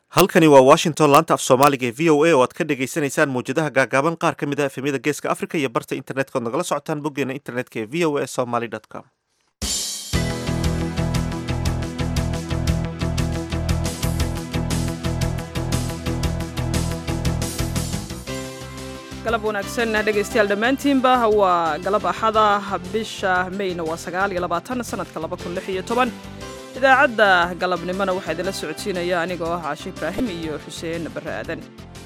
halkani waa washington laanta af soomaaliga ee v o a oo aad ka dhagaysanaysaan mawjadaha gaagaaban qaar ka mid a efemyada geeska africa iyo barta internetka ood nagala socotaan boggeena internetka ee v o a somaly com galab wanaagsan dhegaystayaal dhammaantiinba waa galab axada bisha mayna waa sagaal iyo labaatan sanadka laba kun lix iyo toban idaacadda galabnimona waxaa idinla socodsiinaya anigoo ah caashi ibraahim iyo xuseen barre aadan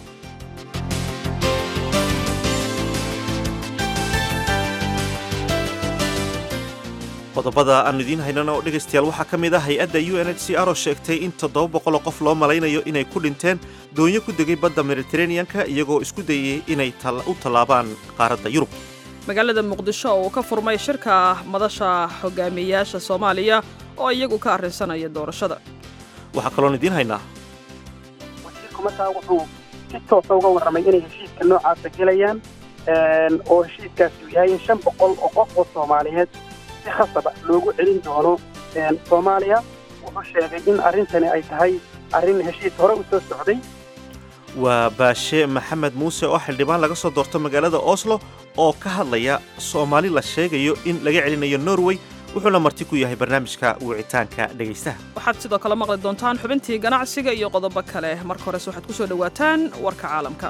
qodobada aanu idiin haynana oo dhegaystayaal waxaa ka mid ah hay-adda u n h c r oo sheegtay in toddoba boqoloo qof loo malaynayo inay ku dhinteen doonyo ku degay badda mediteraneanka iyagoo isku dayay inay u tallaabaan qaaradda yurub magaalada muqdisho oo uu ka furmay shirka madasha hogaamiyeyaasha soomaaliya oo iyagu ka arrinsanaya doorashada waxaa kaloon idiin haynaa wasiirku markaa wuxuu si toosa uga warramay inay heshiiska noocaasa gelayaan oo heshiiskaasi uu yahay in shan boqol oo qof oo soomaaliyeed si khasaba loogu celin doono soomaaliya wuxuu sheegay in arrintani ay tahay arrin heshiis hore u soo socday waa baashe maxamed muuse oo xildhibaan laga soo doorto magaalada oslo oo ka hadlaya soomaali la sheegayo in laga celinayo norway wuxuuna marti ku yahay barnaamijka wicitaanka dhegaystaha waxaad sidoo kale maqli doontaan xubintii ganacsiga iyo qodobo kale marka hores waxaad ku soo dhowaataan warka caalamka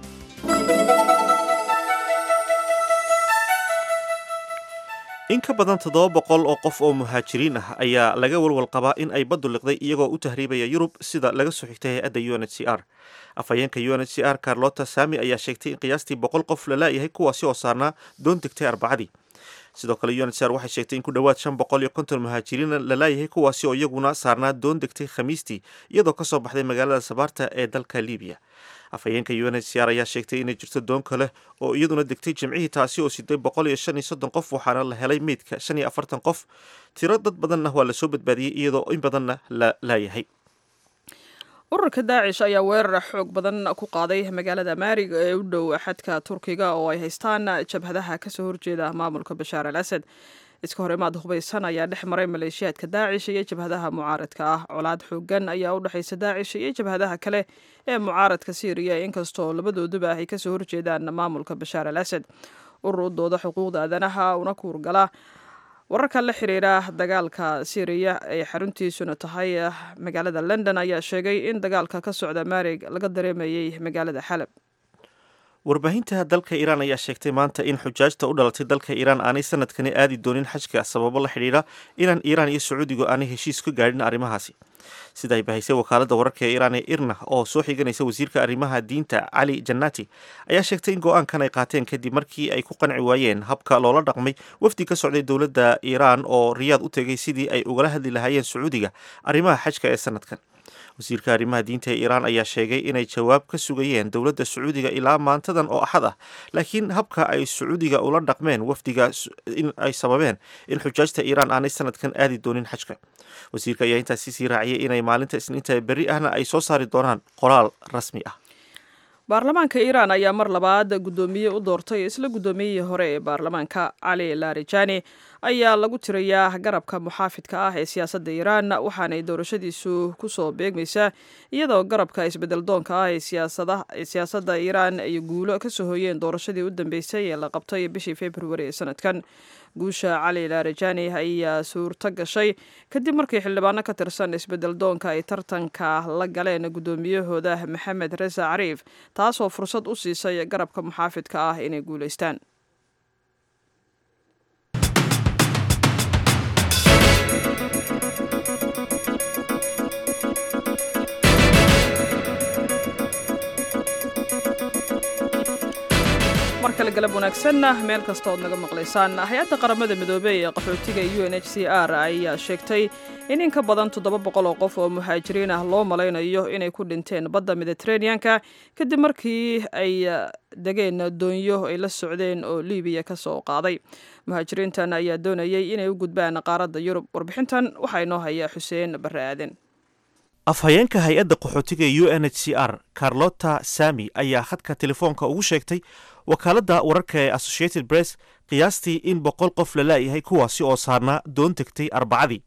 in ka badan toddoba boqol oo qof oo muhaajiriin ah ayaa laga walwal qabaa in ay baddu liqday iyagoo u tahriibaya yurub sida laga soo xigtay hay-adda u n h c r afhayeenka u n h c r carlota sami ayaa sheegtay in qiyaastii boqol qof la laayahay kuwaasi oo saarnaa doon degtay arbacadii sidoo kale u n h c r waxay sheegtay in ku dhowaad shan boqol iyo konton muhaajiriina la laayahay kuwaasi oo iyaguna saarnaa doon degtay khamiistii iyadoo ka soo baxday magaalada sabaarta ee dalka libiya afhayeenka u n h c r ayaa sheegtay inay jirto doon kale oo iyaduna degtay jimcihii taasi oo siday boqol iyo shan iyo soddon qof waxaana la helay meydka shan iyo afartan qof tiro dad badanna waa lasoo badbaadiyey iyadoo in badanna la laayahay ururka daacish ayaa weerar xoog badan ku qaaday magaalada maarig ee u dhow xadka turkiga oo ay haystaan jabhadaha kasoo horjeeda maamulka bashaar al asad iska hor imaad hubaysan ayaa dhex maray maleeshiyaadka daacish iyo jabhadaha mucaaradka ah colaad xoogan ayaa u dhexaysa daacish iyo jabhadaha kale ee mucaaradka syriya inkastoo labadooduba ay kasoo horjeedaan maamulka bashaar al asad urur u dooda xuquuqda aadanaha una kuurgala wararka la xiriira dagaalka syriya ee xaruntiisuna tahay magaalada london ayaa sheegay in dagaalka ka socda maarig laga dareemayay magaalada xalab warbaahinta dalka iiraan ayaa sheegtay maanta in xujaajta u dhalatay dalka iiraan aanay sanadkani aadi doonin xajka sababo la xidhiidha inaan iiraan iyo sacuudigu aanay heshiis ka gaadhin arrimahaasi sida ay bahaysay wakaaladda wararka ee iiraan ee irna oo soo xiganaysa wasiirka arrimaha diinta cali jannati ayaa sheegtay in go-aankan ay qaateen kadib markii ay ku qanci waayeen habka loola dhaqmay wafdi ka socday dowladda iiraan oo riyaad u tegay sidii ay ugala hadli lahaayeen sacuudiga arrimaha xajka ee sanadkan wasiirka arrimaha diinta ee iiraan ayaa sheegay inay jawaab ka sugayeen dowladda sacuudiga ilaa maantadan oo axad ah laakiin habka ay sacuudiga ula dhaqmeen wafdiga in ay sababeen in xujaajta iiraan aanay sanadkan aadi doonin xajka wasiirka ayaa intaasi sii raaciyay inay maalinta isniinta berri ahna ay soo saari doonaan qoraal rasmi ah baarlamaanka iiraan ayaa mar labaad guddoomiye u doortay isla guddoomiyihii hore ee baarlamaanka cali larijani ayaa lagu tirayaa garabka muxaafidka ah ee siyaasadda iiraan waxaanay doorashadiisu kusoo beegmaysaa iyadoo garabka isbedel doonka ah ee siyaasadda iiraan ay guulo kasoo hoyeen doorashadii u dambeysay ee la qabtay bishii februari ee sanadkan guusha cali larijani ayaa suurto gashay kadib markii xildhibaano ka tirsan isbedel doonka ay tartanka la galeen guddoomiyahooda maxamed resa cariif taasoo fursad u siisay garabka muxaafidka ah inay guulaystaan markale galab wanaagsanna meel kasta ood naga maqlaysaan hay-adda qaramada midoobey ee qaxootiga u n h c r ayaa sheegtay in in ka badan toddoba boqol oo qof oo muhaajiriin ah loo malaynayo inay ku dhinteen badda mediteraneanka kadib markii ay degeen doonyo ay la socdeen oo libiya ka soo qaaday muhaajiriintan ayaa doonayay inay u gudbaan qaaradda yurub warbixintan waxaa inoo haya xuseen barre aaden afhayeenka hay-adda qaxootiga u n h c r carlota sami ayaa khadka telefoonka ugu sheegtay wakaaladda wararka ee associated press qiyaastii in boqol qof la laayahay kuwaasi oo saarnaa doon tegtay arbacadii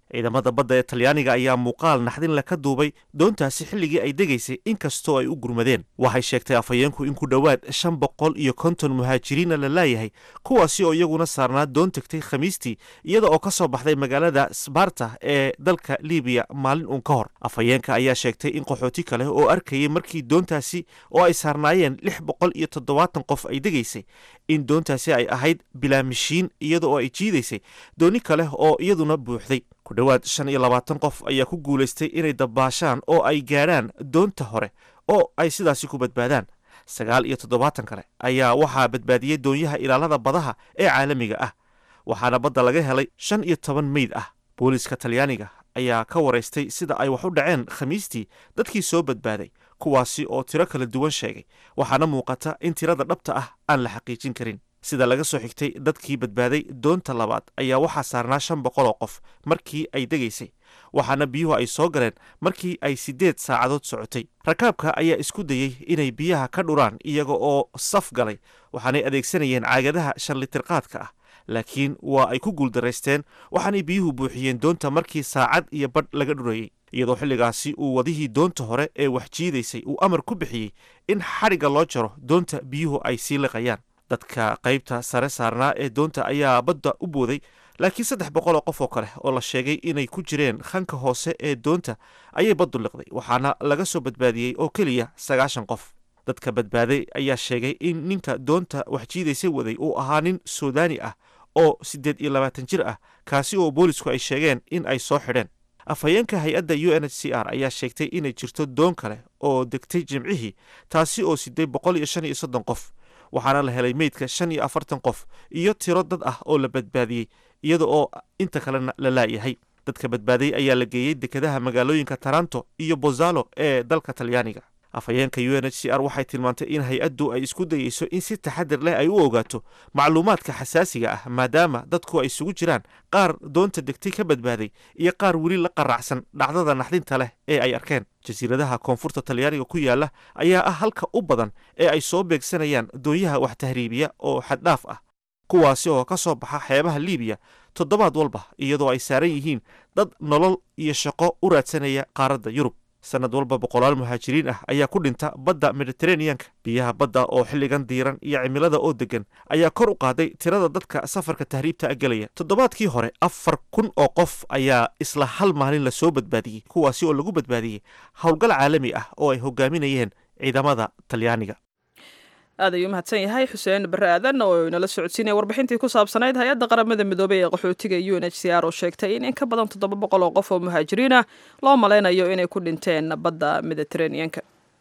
ciidamada badda ee talyaaniga ayaa muuqaal naxdinle ka duubay doontaasi xilligii ay degaysay inkastoo ay u gurmadeen waxay sheegtay afhayeenku in ku dhowaad shan boqol iyo konton muhaajiriina la laayahay kuwaasi oo iyaguna saarnaa doon tegtay khamiistii iyada oo ka soo baxday magaalada sbarta ee dalka libiya maalin uun ka hor afhayeenka ayaa sheegtay in qaxooti kale oo arkayay markii doontaasi oo ay saarnaayeen lix boqol iyo toddobaatan qof ay degaysay in doontaasi ay ahayd bilaamishiin iyada oo ay jiidaysay dooni kale oo iyaduna buuxday ku dhowaad shan iyo labaatan qof ayaa ku guulaystay inay dabbaashaan oo ay gaadhaan doonta hore oo ay sidaasi ku badbaadaan sagaal iyo toddobaatan kale ayaa waxaa badbaadiyey doonyaha ilaalada badaha ee caalamiga ah waxaana badda laga helay shan iyo toban meyd ah booliiska talyaaniga ayaa ka waraystay sida ay wax u dhaceen khamiistii dadkii soo badbaaday kuwaasi oo tiro kala duwan sheegay waxaana muuqata in tirada dhabta ah aan la xaqiijin karin sida laga soo xigtay dadkii badbaaday doonta labaad ayaa waxaa saarnaa shan boqol oo qof markii ay degaysay waxaana biyuhu ay soo galeen markii ay siddeed saacadood socotay rakaabka ayaa isku dayey inay biyaha ka dhuraan iyaga oo saf galay waxaanay adeegsanayeen caagadaha shan litirqaadka ah laakiin waa ay ku guuldaraysteen waxaanay biyuhu buuxiyeen doonta markii saacad iyo badh laga dhurayey iyadoo xilligaasi uu wadihii doonta hore ee wax jiidaysay uu amar ku bixiyey in xadhigga loo jaro doonta biyuhu ay sii liqayaan dadka qaybta sare saarnaa ee doonta ayaa badda u booday laakiin saddex boqol oo qof oo kale oo la sheegay inay ku jireen khanka hoose ee doonta ayay baddu liqday waxaana laga soo badbaadiyey oo keliya sagaashan qof dadka badbaaday ayaa sheegay in ninka doonta wax jiidaysa waday uu ahaa nin suudani ah oo siddeed iyo labaatan jir ah kaasi oo boolisku ay sheegeen in ay soo xidheen afhayeenka hay-adda u n h c r ayaa sheegtay inay jirto doon kale oo degtay jimcihii taasi oo siday boqol iyo shan iyo soddon qof waxaana la helay meydka shan iyo afartan qof iyo tiro dad ah oo la badbaadiyey iyada oo inta kalena la laayahay dadka badbaaday ayaa la geeyey dekedaha magaalooyinka taranto iyo bozalo ee dalka talyaaniga afhayeenka u n h c r waxay tilmaantay in hay-addu ay isku dayeyso in si taxadir leh ay u ogaato macluumaadka xasaasiga ah maadaama dadku ay isugu jiraan qaar doonta degtay ka badbaaday iyo qaar weli la qaracsan dhacdada naxdinta leh ee ay arkeen jasiiradaha koonfurta talyaaniga ku yaala ayaa ah halka u badan ee ay soo beegsanayaan doonyaha wax tahriibiya oo xaddhaaf ah kuwaasi oo ka soo baxa xeebaha liibiya toddobaad walba iyadoo ay saaran yihiin dad nolol iyo shaqo u raadsanaya qaaradda yurub sanad walba boqolaal muhaajiriin ah ayaa ku dhinta badda mediteraneanka biyaha badda oo xilligan diiran iyo cimilada oo degan ayaa kor u qaaday tirada dadka safarka tahriibta gelaya toddobaadkii hore afar kun oo qof ayaa isla hal maalin lasoo badbaadiyey kuwaasi oo lagu badbaadiyey howlgal caalami ah oo ay hogaaminayeen ciidamada talyaaniga aad ayuu mahadsan yahay xuseen barre aadan oo inala socodsiinaya warbixintii ku saabsanayd hay-adda qaramada midoobey ee qaxootiga u n h c r oo sheegtay in in ka badan toddoba boqol oo qof oo muhaajiriin ah loo malaynayo inay ku dhinteen badda mediteraneanka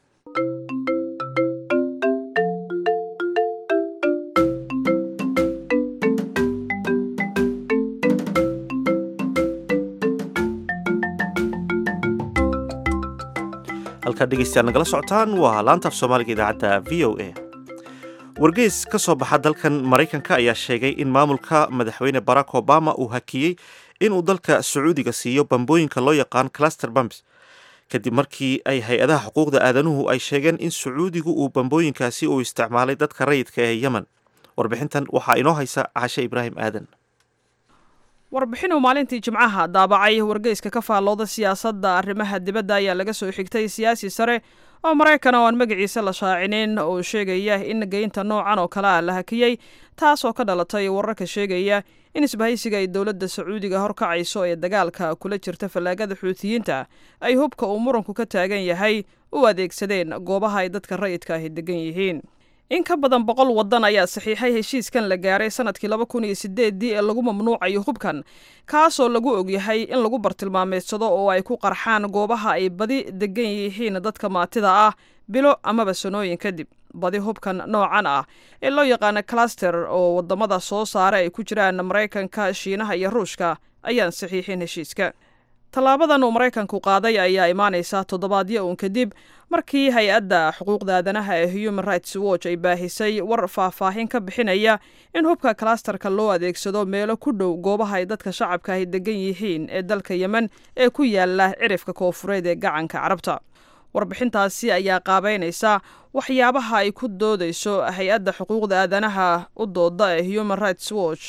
halkaad dhegeystayaal nagala socotaan waa laanta af soomaaliga idaacadda v o a wargeys ka soo baxa dalkan maraykanka ayaa sheegay in maamulka madaxweyne barack obama uu hakiyey inuu dalka sacuudiga siiyo bambooyinka loo yaqaan cluster bams kadib markii ay hay-adaha xuquuqda aadanuhu ay sheegeen in sacuudigu uu bambooyinkaasi uu isticmaalay dadka rayidka ee yemen warbixintan waxaa inoo haysa cashe ibraahim aadan warbixin uu maalintii jimcaha daabacay wargeyska ka faallooda siyaasadda arrimaha dibadda ayaa laga soo xigtay siyaasi sare oo maraykan oo aan magaciisa la shaacinin oo sheegaya in geynta noocan oo kale ah la hakiyey taas oo ka dhalatay wararka sheegaya in isbahaysiga ay dowladda sacuudiga horkacayso ee dagaalka kula jirta fallaagada xuutiyiinta ay hubka uu muranku ka taagan yahay u adeegsadeen goobaha ay dadka rayidka ahi degan yihiin in ka badan boqol waddan ayaa saxiixay heshiiskan la gaaray sanadkii laba kun iyo sideeddii ee lagu mamnuucayo hubkan kaasoo lagu ogyahay in lagu bartilmaameedsado oo ay ku qarxaan goobaha ay badi degan yihiin dadka maatida ah bilo amaba sanooyin kadib badi hubkan noocan ah ee loo yaqaana cluster oo wadamada soo saara ay ku jiraan maraykanka shiinaha iyo ruushka ayaan saxiixin heshiiska tallaabadan uu maraykanku qaaday ayaa imaanaysa toddobaadyo uun kadib markii hay-adda xuquuqda aadanaha ee human rights watch ay baahisay war faahfaahin ka bixinaya in hubka klasterka loo adeegsado meelo ku dhow goobaha ay dadka shacabka ahi degan yihiin ee dalka yemen ee ku yaala cirifka koofureed ee gacanka carabta warbixintaasi ayaa qaabeynaysa waxyaabaha ay ku doodayso hay-adda xuquuqda aadanaha u dooda ee human rights watch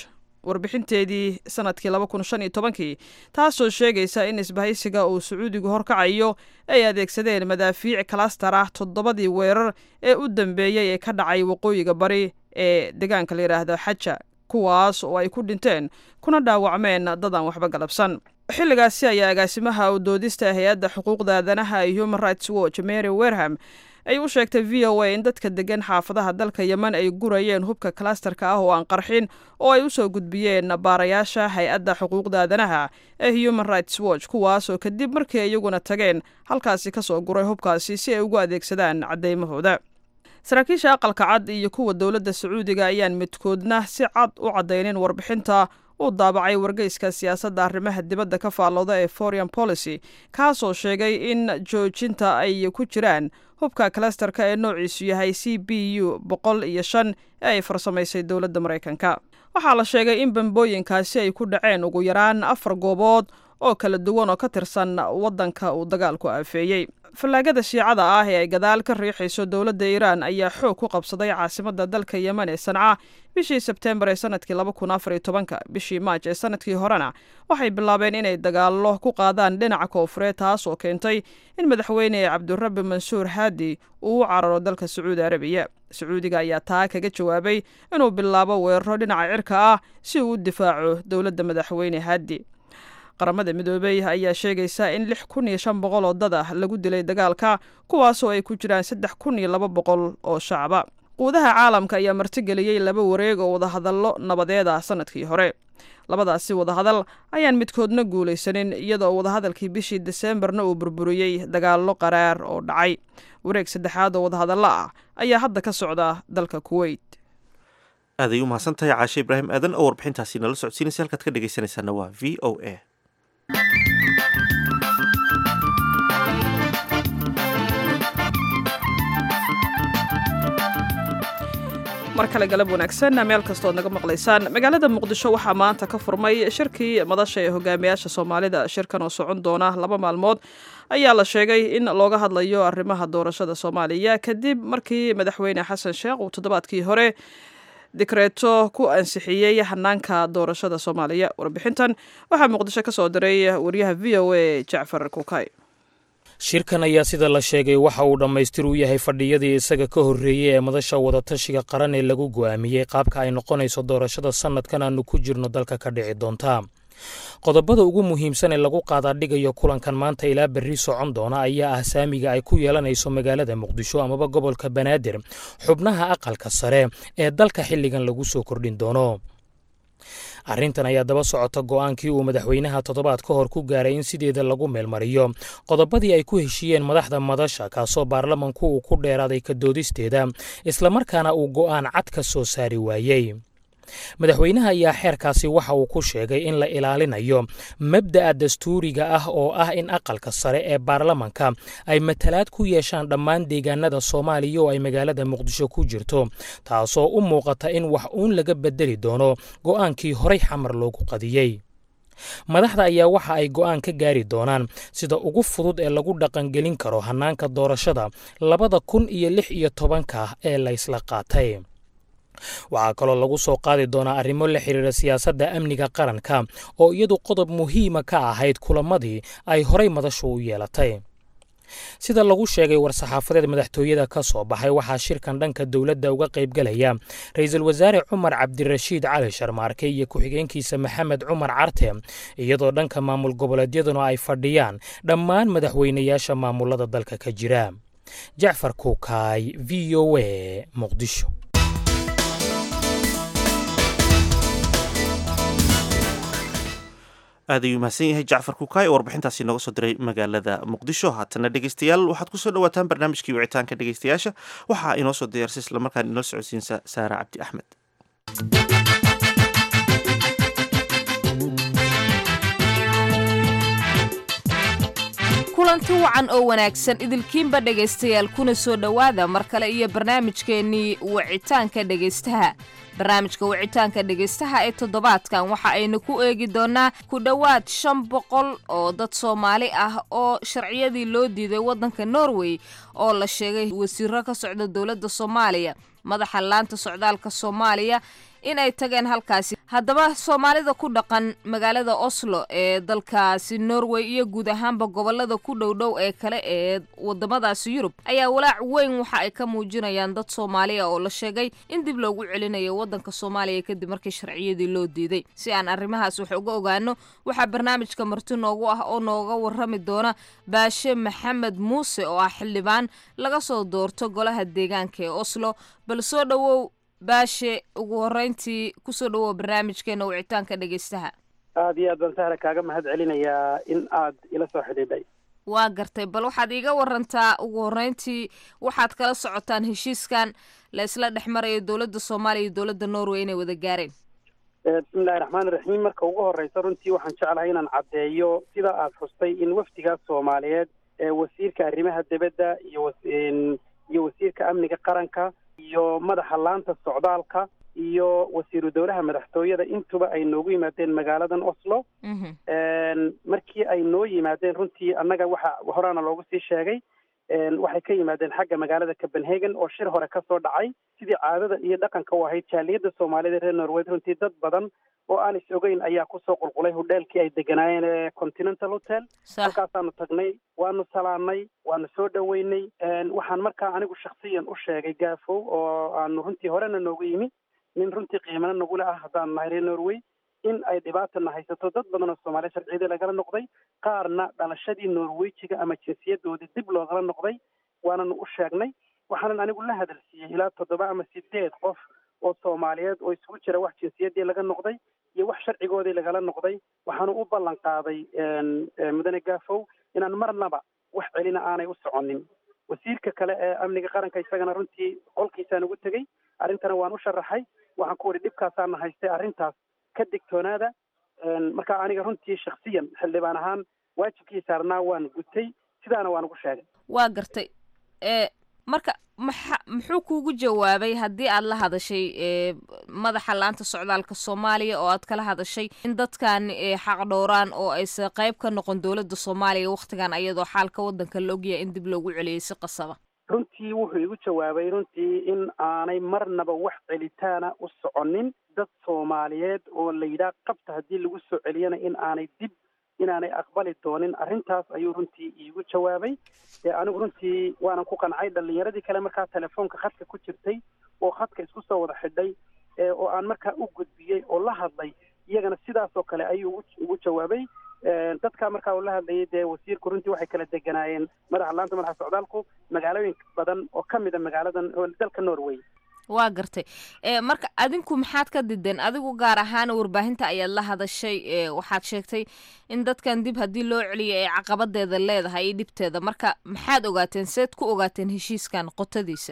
warbixinteedii sanadkii laba kun shan iyo tobankii taasoo sheegaysa in isbahaysiga uu sacuudigu horkacayo ay adeegsadeen madaafiic kalastar ah toddobadii weerar ee u dambeeyey ee ka dhacay waqooyiga bari ee deegaanka la yidhaahdo xaja kuwaas oo ay ku dhinteen kuna dhaawacmeen dadaan waxba galabsan xilligaasi ayaa agaasimaha u doodista hay-adda xuquuqda aadanaha ee human rights watch mary werham ay u sheegtay v o a in dadka degan xaafadaha dalka yemen ay gurayeen hubka kalastarka ah oo aan qarxin oo ay usoo gudbiyeen baarayaasha hay-adda xuquuqda aadanaha ee human rights watch kuwaasoo kadib markii iyaguna tageen halkaasi kasoo guray hubkaasi si ay ugu adeegsadaan cadeymahooda saraakiisha aqalka cad iyo kuwa dowladda sacuudiga ayaan midkoodna si cad u caddaynin warbixinta uu daabacay wargeyska siyaasadda arrimaha dibadda ka faallooda ee foreign policy kaasoo sheegay in joojinta ay ku jiraan hubka kalastarka ee noociisu yahay c b u boqol iyo shan ee ay farsamaysay dowladda maraykanka waxaa la sheegay in bambooyinkaasi ay ku dhaceen ugu yaraan afar goobood oo kala duwan oo ka tirsan waddanka uu dagaalku aafeeyey fallaagada shiicada ah ee ay gadaal ka riixayso dowladda iiraan ayaa xoog ku qabsaday caasimadda dalka yemen ee sanca bishii sebteembar ee sanadkii laba kun afar iyo tobanka bishii maaj ee sanadkii horena waxay bilaabeen inay dagaallo ku qaadaan dhinaca koofureed taas oo keentay in madaxweyne cabdirabi mansuur haadi uu u cararo dalka sacuudi arabiya sacuudiga ayaa taa kaga jawaabay inuu bilaabo weeraro dhinaca cirka ah si uu u difaaco dowladda madaxweyne haadi qaramada midoobey ayaa sheegaysa in lix kun iyo shan boqol oo dad ah lagu dilay dagaalka kuwaasoo ay ku jiraan saddex kun iyo laba boqol oo shacaba quudaha caalamka ayaa martigeliyey laba wareeg oo wadahadallo nabadeed ah sanadkii hore labadaasi wadahadal ayaan midkoodna guulaysanin iyadoo wadahadalkii bishii deseembarna uu burburiyey dagaallo qaraar oo dhacay wareeg saddexaad oo wadahadallo ah ayaa hadda ka socda dalka kuweyt aaday u mahadsantahay caashe ibraahim aadan oo warbixintaasi nala socodsiinaysa halkaad ka dhegaysanaysaana waa v o a mar kale galab wanaagsan meel kastood naga maqlaysaan magaalada muqdisho waxaa maanta ka furmay shirkii madasha ee hogaamiyaasha soomaalida shirkan oo socon doona laba maalmood ayaa la sheegay in looga hadlayo arrimaha doorashada soomaaliya kadib markii madaxweyne xasan sheekh uu toddobaadkii hore dikreeto ku ansixiyey hanaanka doorashada soomaaliya warbixintan waxaa muqdisho ka soo diray wariyaha v o a jacfar kukay shirkan ayaa sida la sheegay waxa uu dhammaystir u yahay fadhiyadii isaga ka horreeyey ee madasha wadatashiga qaran ee lagu go'aamiyey qaabka ay noqonayso doorashada sannadkan aanu ku jirno dalka ka dhici doontaa qodobada ugu muhiimsan ee lagu qaadaadhigayo kulankan maanta ilaa berri socon doona ayaa ah saamiga ay ku yeelanayso magaalada muqdisho amaba gobolka banaadir xubnaha aqalka sare ee dalka xilligan lagu soo kordhin doono arrintan ayaa daba socota go'aankii uu madaxweynaha toddobaad ka hor ku gaaray in sideeda lagu meelmariyo qodobadii ay ku heshiiyeen madaxda madasha kaasoo baarlamanku uu ku dheeraaday ka doodisteeda islamarkaana uu go'aan cad ka soo saari waayey madaxweynaha ayaa xeerkaasi waxa uu ku sheegay in la ilaalinayo mabda'a dastuuriga ah oo ah in aqalka sare ee baarlamanka ay matalaad ku yeeshaan dhammaan deegaanada soomaaliya oo ay magaalada muqdisho ku jirto taasoo u muuqata in wax uun laga bedeli doono go'aankii horay xamar loogu qadiyey madaxda ayaa waxa ay go'aan ka gaari doonaan sida ugu fudud ee lagu dhaqangelin karo hannaanka doorashada labada kun iyo lix iyo tobanka ee laysla qaatay waxaa kaloo lagu soo qaadi doonaa arrimo la xidhiira siyaasadda amniga qaranka oo iyadu qodob muhiima ka ahayd kulamadii ay horay madashu u yeelatay sida lagu sheegay war-saxaafadeed madaxtooyada ka soo baxay waxaa shirkan dhanka dowladda uga qaybgalaya ra-iisul wasaare cumar cabdirashiid cali sharmaarke iyo ku-xigeenkiisa maxamed cumar carte iyadoo dhanka maamul goboleedyaduna ay fadhiyaan dhammaan madaxweynayaasha maamulada dalka ka jira jacfar kuukaay v o a muqdisho aad ayuu mahadsan yahay jacfar kukaay oo warbixintaasi nooga soo diray magaalada muqdisho haatana dhegeystayaal waxaad kusoo dhawaataan barnaamijkii wicitaanka dhegeystayaasha waxaa inoo soo diyaarsay islamarkaan inoo socodsiinsa saara cabdi axmed kulanti wacan oo wanaagsan idilkiinba dhegaystayaal kuna soo dhowaada mar kale iyo barnaamijkeennii wicitaanka dhegaystaha barnaamijka wicitaanka dhegaystaha ee toddobaadkan waxa aynu ku eegi doonnaa ku dhowaad shan boqol oo dad soomaali ah oo sharciyadii loo diiday waddanka norway oo la sheegay wasiiro ka socda dowladda soomaaliya madaxa laanta socdaalka soomaaliya in ay tageen halkaasi haddaba soomaalida ku dhaqan magaalada oslo ee dalkaasi norway iyo guud ahaanba gobolada ku dhow dhow ee kale ee wadamadaasi yurub ayaa walaac weyn waxa ay ka muujinayaan dad soomaali ah oo la sheegay in dib loogu celinayo wadanka soomaaliya kadib markii sharciyadii loo diiday si aan arrimahaas wax uga ogaano waxaa barnaamijka marti noogu ah oo nooga warrami doona baashe maxamed muuse oo ah xildhibaan laga soo doorto golaha deegaanka ee oslo bal soo dhowow baashe ugu horreyntii kusoo dhowow barnaamijkeena wicitaanka dhegeystaha aada iyo aad baan sahra kaaga mahad celinayaa in aad ila soo xidhiidhay waa gartay bal waxaad iiga warantaa ugu horreyntii waxaad kala socotaan heshiiskan la isla dhex marayo dowladda soomaaliya iyo dowladda norway inay wada gaareen bismillahi raxmaani raxiim marka ugu horreysa runtii waxaan jeclahay inaan caddeeyo sida aad xustay in wafdigaas soomaaliyeed ee wasiirka arrimaha dibadda iyo iyo wasiirka amniga qaranka iyo madaxa laanta socdaalka iyo wasiiru dowlaha madaxtooyada intuba ay noogu yimaadeen magaaladan oslo markii ay noo yimaadeen runtii annaga waxa horaana loogu sii sheegay waxay ka yimaadeen xagga magaalada copenhagen oo shir hore ka soo dhacay sidii caadada iyo dhaqanka u ahayd jaaliyadda soomaalida reer norweyd runtii dad badan oo aan is ogeyn ayaa kusoo qulqulay hodheelkii ay deganaayeen ee continental hotel halkaasaanu tagnay waanu salaanay waanu soo dhoweynay waxaan markaa anigu shaksiyan u sheegay gaafow oo aanu runtii horena noogu yimi nin runtii qiimana nagule ah haddaan nahay reer norway in ay dhibaatana haysato dad badan oo soomaaliya sharciyadii lagala noqday qaarna dhalashadii norwejiga ama jinsiyadoodii dib loogala noqday waananu u sheegnay waxaanan anigu la hadalsiiyey ilaa toddoba ama sideed qof oo soomaaliyeed oo isugu jira wax jinsiyadii laga noqday iyo wax sharcigoodii lagala noqday waxaanu u ballan qaaday mudane gaafow inaan marnaba wax celina aanay u soconin wasiirka kale ee amniga qaranka isagana runtii qolkiisaan ugu tegey arrintana waan u sharaxay waxaan ku widhi dhibkaasaana haystay arrintaas ka digtoonaada marka aniga runtii shaksiyan xildhibaan ahaan waajibkii saarnaa waan gutay sidaana waan ugu sheegay waa gartay marka maxa muxuu kuugu jawaabay haddii aad la hadashay madaxa laanta socdaalka soomaaliya oo aad kala hadashay in dadkan xaq dhowraan oo aysa qayb ka noqon dowladda soomaaliya wakhtigan ayadoo xaalka waddanka la ogyahay in dib loogu celiyey si qasaba runtii wuxuu igu jawaabay runtii in aanay marnaba wax celitaana u soconin dad soomaaliyeed oo la yidhaah qabta haddii lagu soo celiyana in aanay dib inaanay aqbali doonin arrintaas ayuu runtii iigu jawaabay anigu runtii waanan ku qancay dhallinyaradii kale markaa telefoonka khadka ku jirtay oo khadka isku soo wada xidhay oo aan markaa u gudbiyey oo la hadlay iyagana sidaasoo kale ayuu ugu jawaabay dadka markaa uu la hadlayay dee wasiirku runtii waxay kala deganaayeen madaxa laanta madaxa socdaalku magaalooyin badan oo ka mida magaaladan dalka norway waa gartay marka adinku maxaad ka dideen adigu gaar ahaan warbaahinta ayaad la hadashay waxaad sheegtay in dadkan dib haddii loo celiyo ay caqabadeeda leedahay iyo dhibteeda marka maxaad ogaateen seed ku ogaateen heshiiskan qotadiisa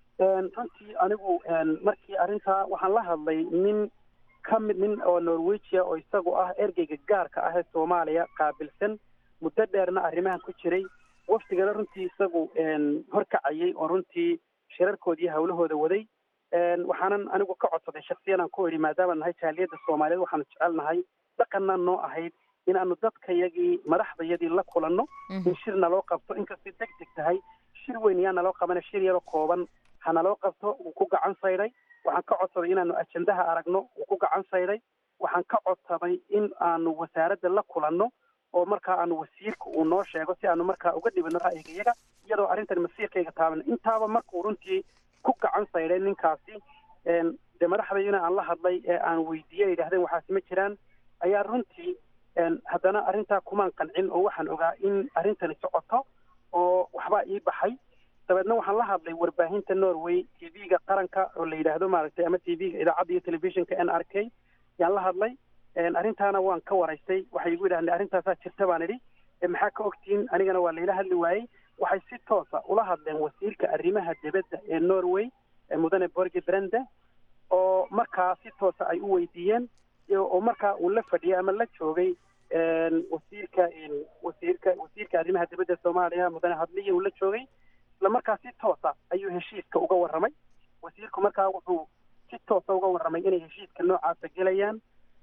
runtii anigu markii arrintaa waxaan la hadlay nin ka mid nin oo norwegia oo isagu ah ergeyga gaarka ah ee soomaaliya qaabilsan muddo dheerna arrimahan ku jiray wafdigana runtii isagu horkacayay oo runtii shirarkoodii hawlahooda waday waxaanan anigu ka codsaday shaksiyanaan ku idhi maadaama nahay jaaliyadda soomaaliyeed waxaanu jecelnahay dhaqanna noo ahayd inaanu dadkayagii madaxdayadii la kulanno in shir naloo qabto inkastay deg deg tahay shir weyn yaa naloo qabana shir yaro kooban ha naloo qabto wuu ku gacan sayday waxaan ka codsaday inaanu ajendaha aragno wuu ku gacan sayday waxaan ka codsaday in aanu wasaaradda la kulanno oo markaa aanu wasiirka uu noo sheego si aanu markaa uga dhibino ra'yigayaga iyadoo arrintan masiirkayga taaban intaaba markuu runtii ku gacan sayday ninkaasi dee madaxdaydina aan la hadlay ee aan weydiiyey yidhahdeen waxaasi ma jiraan ayaa runtii haddana arrintaa kumaan qancin oo waxaan ogaa in arrintani socoto oo waxbaa ii baxay dabeedna waxaan la hadlay warbaahinta norway t v-ga qaranka oo la yidhaahdo maaragtay ama t v-ga idaacadda iyo telefishinka n r k yaan la hadlay arrintaana waan ka waraystay waxay igu yidhahdeen arrintaasaa jirta baan idhi maxaa ka ogtihiin anigana waa layla hadli waayey waxay si toosa ula hadleen wasiirka arrimaha dibadda ee norway mudane borge brende oo markaa si toosa ay u weydiiyeen oo markaa uu la fadhiyay ama la joogay wasiirka wasiirka wasiirka arrimaha dibadda soomaaliya mudane hadliya uu la joogay isla markaa si toosa ayuu heshiiska uga warramay wasiirku markaa wuxuu si toosa uga warramay inay heshiiska noocaasa gelayaan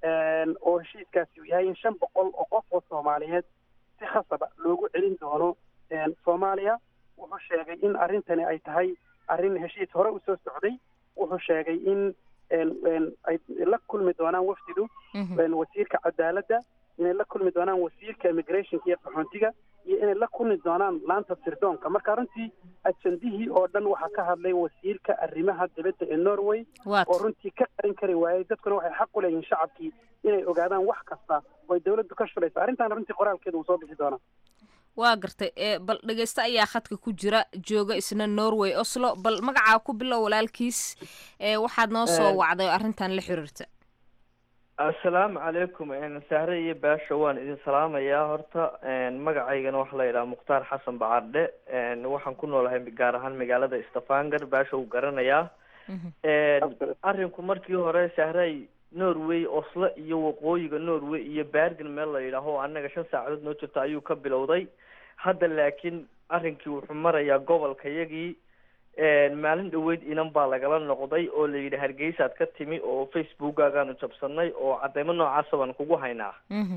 oo heshiiskaasi uu yahay in shan boqol oo qof oo soomaaliyeed si khasaba loogu celin doono soomaaliya wuxuu sheegay in arrintani ay tahay arrin heshiis hore usoo socday wuxuu sheegay in ay la kulmi doonaan wafdidu wasiirka cadaaladda inay la kulmi doonaan wasiirka immigrationka iyo qaxoontiga iyo inay la kulmi doonaan laanta sirdoonka marka runtii ajandihii oo dhan waxaa ka hadlay wasiirka arrimaha dibadda ee norway oo runtii ka qarin kari waayey dadkuna waxay xaq u leeyihiin shacabkii inay ogaadaan wax kasta oo ay dawladdu ka shulayso arrintaana runtii qoraalkeeda uu soo bixi doonaa waa gartay bal dhegeyste ayaa khadka ku jira jooga isna norway oslo bal magacaa ku bilow walaalkiis waxaad noo soo wacday oo arrintan la xiriirta assalaamu calaykum sahre iyo baasha waan idin salaamayaa horta magacaygana waxaa la yidhaha mukhtaar xasan bacardhe waxaan ku noolahay gaar ahaan magaalada stafanger baasha uu garanayaa arrinku markii hore sahray norway oslo iyo waqooyiga norway iyo bergen meel la yidhaaho annaga shan saacadood noo jirta ayuu ka bilowday hadda laakiin arrinkii wuxuu marayaa gobolka yagii maalin dhaweyd inan baa lagala noqday oo la yidhi hargeysaad ka timi oo facebookaagaanu jabsanay oo cadeymo noocaasa baan kugu haynaa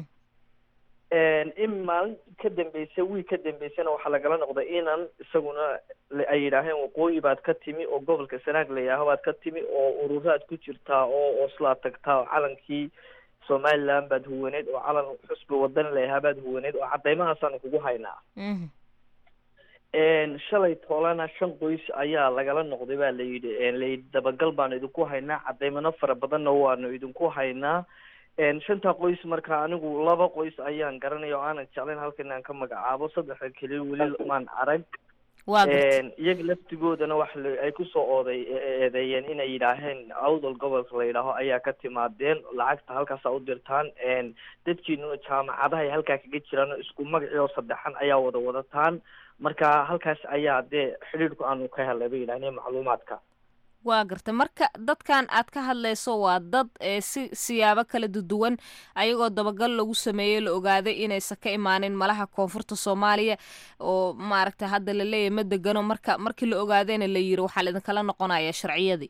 in maalin ka dambeysay wiil ka dambeysana waxaa lagala noqday inan isaguna ay yidhaaheen waqooyi baad ka timi oo gobolka sanaag la yidhaaho baad ka timi oo ururaad ku jirtaa oo oslaad tagtaa oo calankii somaliland baad huwaneed oo calan xusbi wadan layahaa baad huwaneed oo cadeymahaasaan kugu haynaa shalay toolana shan qoys ayaa lagala noqday baa layidhi layidhi dabagal baanu idinku haynaa cadeymano fara badanna waanu idinku haynaa shantaa qoys marka anigu laba qoys ayaan garanaya oo aanan jeclayn halkan aan ka magacaabo saddexda keliya weli maan arag iyaga laftigoodana wax ay kusoo ooday eedeeyeen inay yidhaaheen awdal gobolka la yidhaaho ayaa ka timaadeen lacagta halkaasa u dirtaan dadkiinuna jaamacadahay halkaa kaga jiraan isku magacii oo saddexan ayaa wada wadataan marka halkaas ayaa dee xidhiidhku aanu ka helay bay yidhahdeen macluumaadka waa garta marka dadkan aad ka hadlayso waa dad si siyaabo kala duduwan ayagoo dabagal lagu sameeyey la ogaaday inaysan ka imaanin malaha koonfurta soomaaliya oo maaragta hadda la leeyahy ma degano marka markii la ogaadayna la yiri waxaa laidinkala noqonaya sharciyadii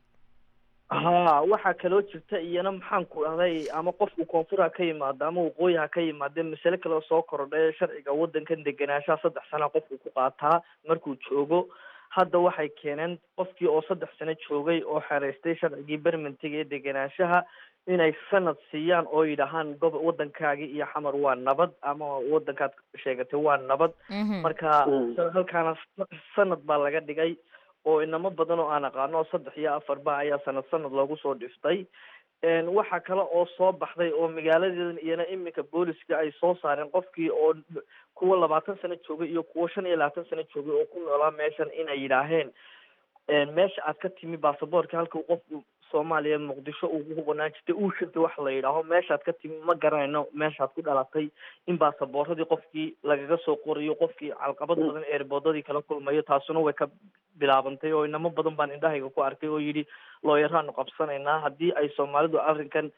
ha waxaa kaloo jirta iyana maxaan ku dhahday ama qofku koonfur ha ka yimaado ama waqooyi ha ka yimaade masale kaleo soo korodhay sharciga waddankan degenaanshaha saddex sana qofku ku qaataa markuu joogo hadda waxay keeneen qofkii oo saddex sano joogay oo xereystay sharcigii bermentiga ee degenaanshaha inay sanad siiyaan oo yidhahaan gobo waddankaagii iyo xamar waa nabad ama waddankaad sheegatay waa nabad marka halkaana sanad baa laga dhigay oo inamo badan oo aan aqaano oo saddex iyo afarba ayaa sanad sanad loogu soo dhiftay waxa kale oo soo baxday oo magaaladeedan iyana iminka booliska ay soo saareen qofkii oo kuwa labaatan sano joogay iyo kuwa shan iyo labaatan sano joogay oo ku noolaa meeshan inay yidhaaheen meesha aad ka timi baasaboorka halka qofku soomaaliya muqdisho uu ku banaan jirtay uu shirtay wax la yidhaaho meeshaad ka timi ma garanayno meeshaad ku dhalatay in baasabooradii qofkii lagaga soo qorayo qofkii calqabad badan eerboodadii kala kulmayo taasuna way ka bilaabantay oo inamo badan baan indhahayga ku arkay oo yidhi looyaraanu qabsanaynaa haddii ay soomaalidu arrinkan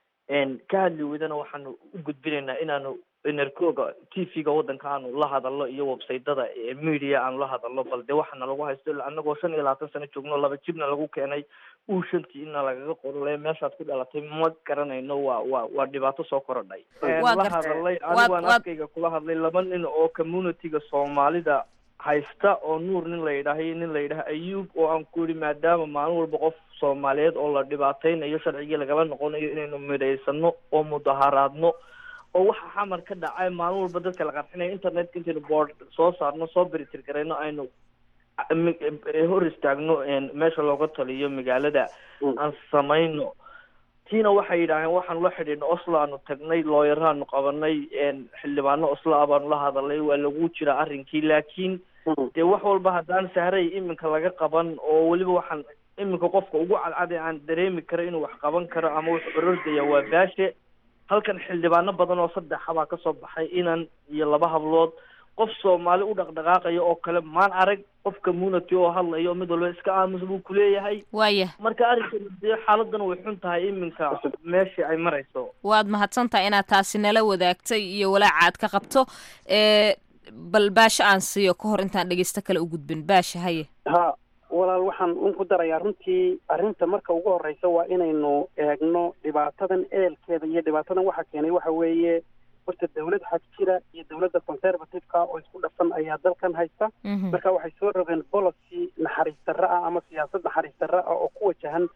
ka hadli weydana waxaanu u gudbinaynaa inaanu enerkooga t v-ga waddanka aanu la hadalno iyo websaytada media aanu la hadalno bal dee waxaana lagu haysto anagoo shan iyo labaatan sano joogno laba jibna lagu keenay uu shantii ina lagaga qorole meeshaad ku dhalatay ma garanayno waa waa waa dhibaato soo korodhay la hadalay anigaan afkayga kula hadlay laba nin oo communityga soomaalida haysta oo nuur nin la yidhaaha iyo nin la yidhaha ayuub oo aan ku yihi maadaama maalin walba qof soomaaliyeed oo la dhibaateynayo sharcigii lagala noqonayo inaynu midhaysano oo mudaharaadno oo waxa xamar ka dhacay maalin walba dadka la qarxinayo internetka intaynu boord soo saarno soo beritir garayno aynu hor istaagno meesha looga taliyo magaalada aan samayno tiina waxay yidhaaheen waxaanu la xidhiidno oslo aanu tagnay looyaraanu qabanay xildhibaano oslo ah baanu la hadalay waa lagu jira arrinkii laakiin dee wax walba haddaan sahray iminka laga qaban oo weliba waxaan iminka qofka ugu cadcada aan dareemi karo inuu wax qaban karo ama wax orordaya waa baashe halkan xildhibaano badan oo saddexa baa kasoo baxay inan iyo laba hablood qof soomaali u dhaqdhaqaaqaya oo kale maan arag qof community oo hadlayo mid walba iska aamus buu kuleeyahay waaya marka arrinkan dee xaaladan way xun tahay iminka meeshii ay marayso waad mahadsantahay inaad taasi nala wadaagtay iyo walaaca aad ka qabto bal baasha aan siiyo ka hor intaan dhegeysto kale u gudbin baasha haye ha walaal waxaan un ku darayaa runtii arrinta marka ugu horreysa waa inaynu eegno dhibaatadan eelkeeda iyo dhibaatadan waxa keenay waxa weeye horta dawlad xag jira iyo dawladda conservative-ka oo isku dhafan ayaa dalkan haysta marka waxay soo rogeen policy naxariis darro ah ama siyaasad naxariis darro ah oo ku wajahan dhinaca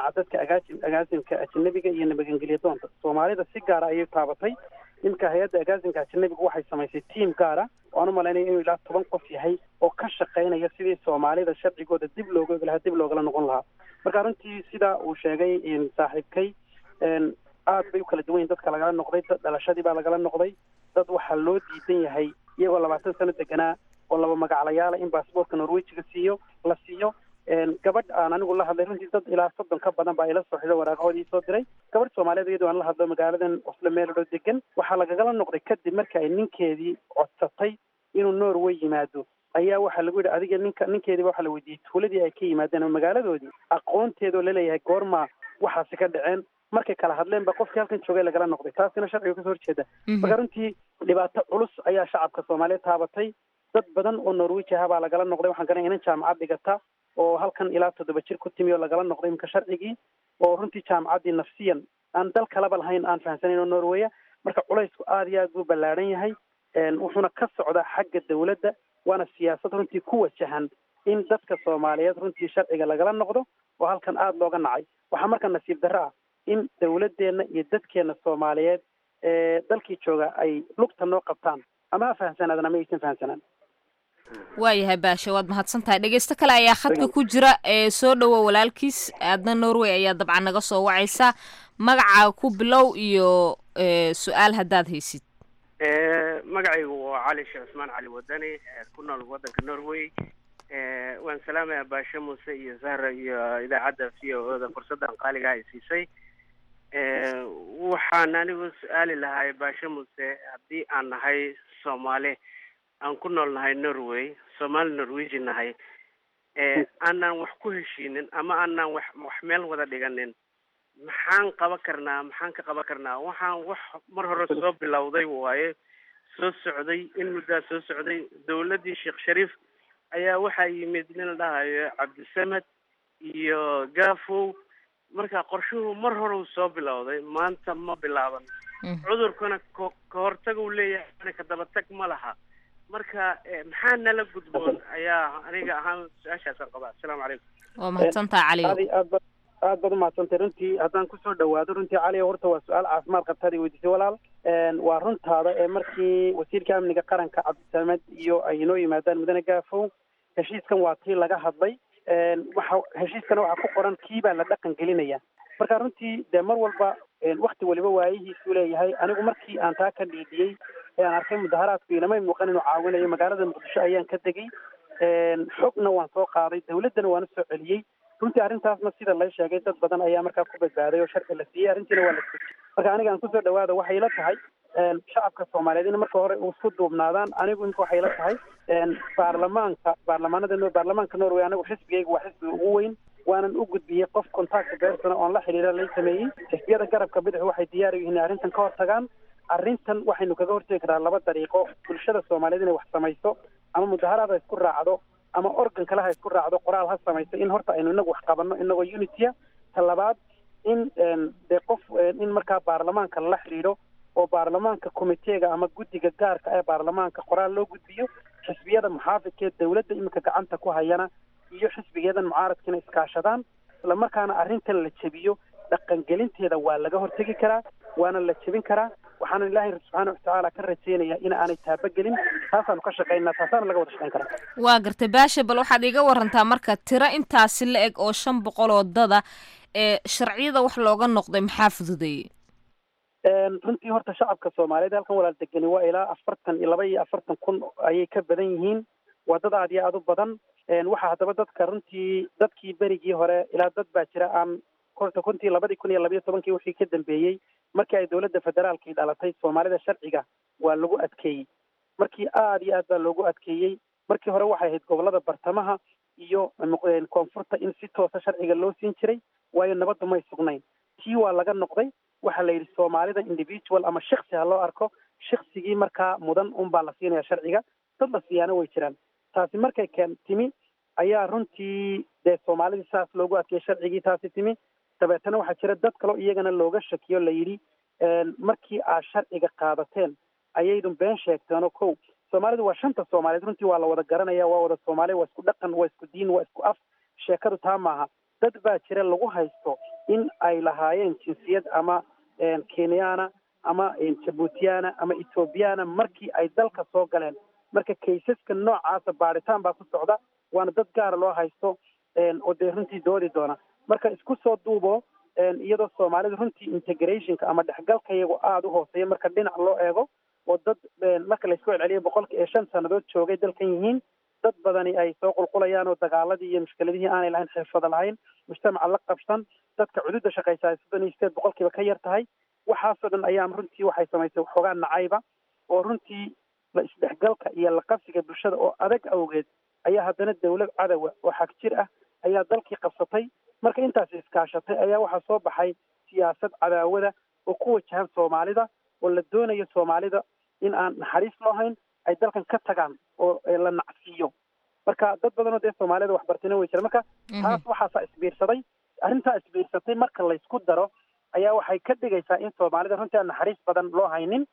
dhinaca dadka agaasi agaasimka ajanabiga iyo nabadgeliya doonta soomaalida si gaara ayay taabatay iminka hay-adda agaasimka ajanabiga waxay samaysay tiam gaara waan u malaynaya inuu ilaa toban qof yahay oo ka shaqaynaya sidii soomaalida sharcigooda dib looga ogi lahaa dib loogala noqon lahaa marka runtii sida uu sheegay saaxiibkay aad bay u kala duwan yihin dadka lagala noqday dad dhalashadii baa lagala noqday dad waxaa loo diidan yahay iyagoo labaatan sano deganaa oo laba magaclayaala in baasboortka norwejiga siiyo la siiyo gabadh aan anigu la hadlay runtii dad ilaa soddon ka badan baa ila soo xido waraaqahoodii soo diray gabadh soomaaliyeed iyadoo aan la hadlo magaaladan oslo meeladoo degan waxaa lagagala noqday kadib marka ay ninkeedii codsatay inuu norway yimaado ayaa waxaa lagu yidhi adiga ninka ninkeediiba waxaa la weydiiyey tuuladii ay ka yimaadeen oo magaaladoodii aqoonteedoo laleeyahay goorma waxaasi ka dhaceen markay kala hadleen ba qofkii halkan joogay lagala noqday taasina sharciga kasoo horjeeda marka runtii dhibaato culus ayaa shacabka soomaaliyeed taabatay dad badan oo norwij aha baa lagala noqday waxaan garanaya inan jaamacad dhigata oo halkan ilaa toddoba jir ku timi oo lagala noqday iminka sharcigii oo runtii jaamacaddii nafsiyan aan dal kalaba lahayn aan fahamsanayn oo norweya marka culaysku aada iyo aad buu ballaadhan yahay wuxuuna ka socdaa xagga dawladda waana siyaasad runtii ku wajahan in dadka soomaaliyeed runtii sharciga lagala noqdo oo halkan aada looga nacay waxaa marka nasiib darro ah in dawladdeenna iyo dadkeenna soomaaliyeed ee dalkii jooga ay lugta noo qabtaan ama ha fahamsanaadaan ama aysan fahamsanaan waayahay baasha waad mahadsan tahay dhegeysto kale ayaa khadka ku jira ee soo dhowo walaalkiis aadna norway ayaa dabcan naga soo wacaysa magacaa ku bilow iyo su-aal haddaad haysid magacaygu waa cali sheekh cusmaan cali wadani ku nool waddanka norway waan salaamayaa baashe muuse iyo zahra iyo idaacadda v o o da fursaddan qaaliga ay siisay waxaan anigu su-aali lahay baashe muuse haddii aan nahay soomaali aan ku nool nahay norway soomaali norweji nahay aanaan wax ku heshiinin ama aanaan wax wax meel wada dhiganin maxaan qaban karnaa maxaan ka qaban karnaa waxaan wax mar hore soo bilowday waaye soo socday in muddaa soo socday dawladdii sheekh shariif ayaa waxaa yimid nin la dhahayo cabdisamed iyo gafow marka qorshuhu mar hore uu soo bilowday maanta ma bilaaban cudurkuna ko ka hortag uu leeyahay ka dabatag ma laha marka maxaa nala gudboon ayaa aniga ahaan su-aashaasaan qabaa asalaamu calaykum waa mahadsantaha caliyo aad aad ba aad baad umahadsantay runtii haddaan kusoo dhawaado runtii cali horta waa su-aal caafimaad qabtaad i weydiisay walaal waa runtaada ee markii wasiirka amniga qaranka cabdisamed iyo ay inoo yimaadaan mudane gaafow heshiiskan waa tii laga hadlay waxa heshiiskana waxaa ku qoran kii baa la dhaqan gelinaya marka runtii dee mar walba wakti waliba waayihiisuu leeyahay anigu markii aan taa ka dhiidiyey ee aan arkay mudaharaadku inamay muuqan inuu caawinayo magaalada muqdisho ayaan ka degay xogna waan soo qaaday dawladdana waan usoo celiyey runtii arrintaasna sida la sheegay dad badan ayaa markaa ku badbaaday oo sharci la siiyey arrintiina waa la siiyey marka aniga aan kusoo dhawaada waxay la tahay shacabka soomaaliyeed in marka hore isku duubnaadaan anigu inka waxay la tahay baarlamaanka baarlamaanada baarlamaanka norway anigu xisbigayga waa xisbiga ugu weyn waanan u gudbiyey qof contact bersona oon la xidhiira lay sameeyey xisbiyada garabka bidix waxay diyaar u yihiin arrintan ka hortagaan arrintan waxaynu kaga hortegi karaa laba dariiqo bulshada soomaaliyeed inay wax samayso ama mudaharaad ha isku raacdo ama organ kale ha isku raacdo qoraal ha samayso in horta aynu inagu wax qabanno inagoo unitya ta labaad in dee qof in markaa baarlamaanka lala xidhiidho oo baarlamaanka komiteega ama guddiga gaarka ee baarlamaanka qoraal loo gudbiyo xisbiyada muxaafidkeed dawladda iminka gacanta ku hayana iyo xisbigeedan mucaaradkiina iskaashadaan isla markaana arrintan la jebiyo dhaqangelinteeda waa laga hortegi karaa waana la jebin karaa waxaana ilaahay subxaana watacaala ka rajeynaya in aanay taabagelin taasaanu ka shaqaynaa taasaana laga wada shaqayn karaa waa gartay baasha bal waxaad iga warantaa marka tiro intaasi la eg oo shan boqol oo dada ee sharciyada wax looga noqday maxaa fududeeyey runtii horta shacabka soomaaliyeed halkan walaal degani waa ilaa afartan iyo laba iyo afartan kun ayay ka badan yihiin waa dad aad iyo aada u badan waxaa haddaba dadka runtii dadkii berigii hore ilaa dad baa jira aan horta runtii labadii kun iyo labayo tobankii wixii ka dambeeyey markii ay dawladda federaalkii dhalatay soomaalida sharciga waa lagu adkeeyey markii aada iyo aad baa loogu adkeeyey markii hore waxay ahayd gobolada bartamaha iyo koonfurta in si toosa sharciga loo siin jiray waayo nabaddu may sugnayn tii waa laga noqday waxaa la yidhi soomaalida individual ama shiksi ha loo arko shiksigii markaa mudan unbaa la siinaya sharciga dad la siiyaana way jiraan taasi markay keen timi ayaa runtii dee soomaalidii saas loogu adkeeyey sharcigii taasi timi dabeetana waxaa jira dad kaleo iyagana looga shakiyo la yidhi markii aad sharciga qaadateen ayaydun been sheegteenoo kow soomaalidu waa shanta soomaaliyeed runtii waa la wada garanaya waa wada soomaaliya waa isku dhaqan waa isku diin waa isku af sheekadu taa maaha dad baa jira lagu haysto in ay lahaayeen jinsiyad ama kenyana ama jabuutiyana ama ethoobiyaana markii ay dalka soo galeen marka kaysaska noocaasa baadhitaan baa ku socda waana dad gaara loo haysto oo dee runtii doodi doona marka isku soo duubo iyadoo soomaalida runtii integrationka ama dhexgalka iyago aada u hooseeya marka dhinac loo eego oo dad marka laysku celceliyo boqolki iyo shan sannadood joogay dalkan yihiin dad badani ay soo qulqulayaan oo dagaaladii iyo mushkiladihii aanay lahayn xirfada lahayn mujtamaca la qabsan dadka cududa shaqaysaa soddon iyo sideed boqolkiiba ka yar tahay waxaasoo dhan ayaa runtii waxay samaysay waxoogaa nacayba oo runtii la isdhexgalka iyo la qabsiga bulshada oo adag awgeed ayaa haddana dawlad cadowa oo xag jir ah ayaa dalkii qabsatay marka intaas iskaashatay ayaa waxaa soo baxay siyaasad cadaawada oo ku wajahan soomaalida oo la doonayo soomaalida in aan naxariis loo hayn ay dalkan ka tagaan oo la nacsiiyo marka dad badanoo dee soomaalida waxbartina way jira marka taas waxaasaa isbiirsaday arrintaa isbiirsatay marka laysku daro ayaa waxay ka dhigaysaa in soomaalida runtii aan naxariis badan loo haynin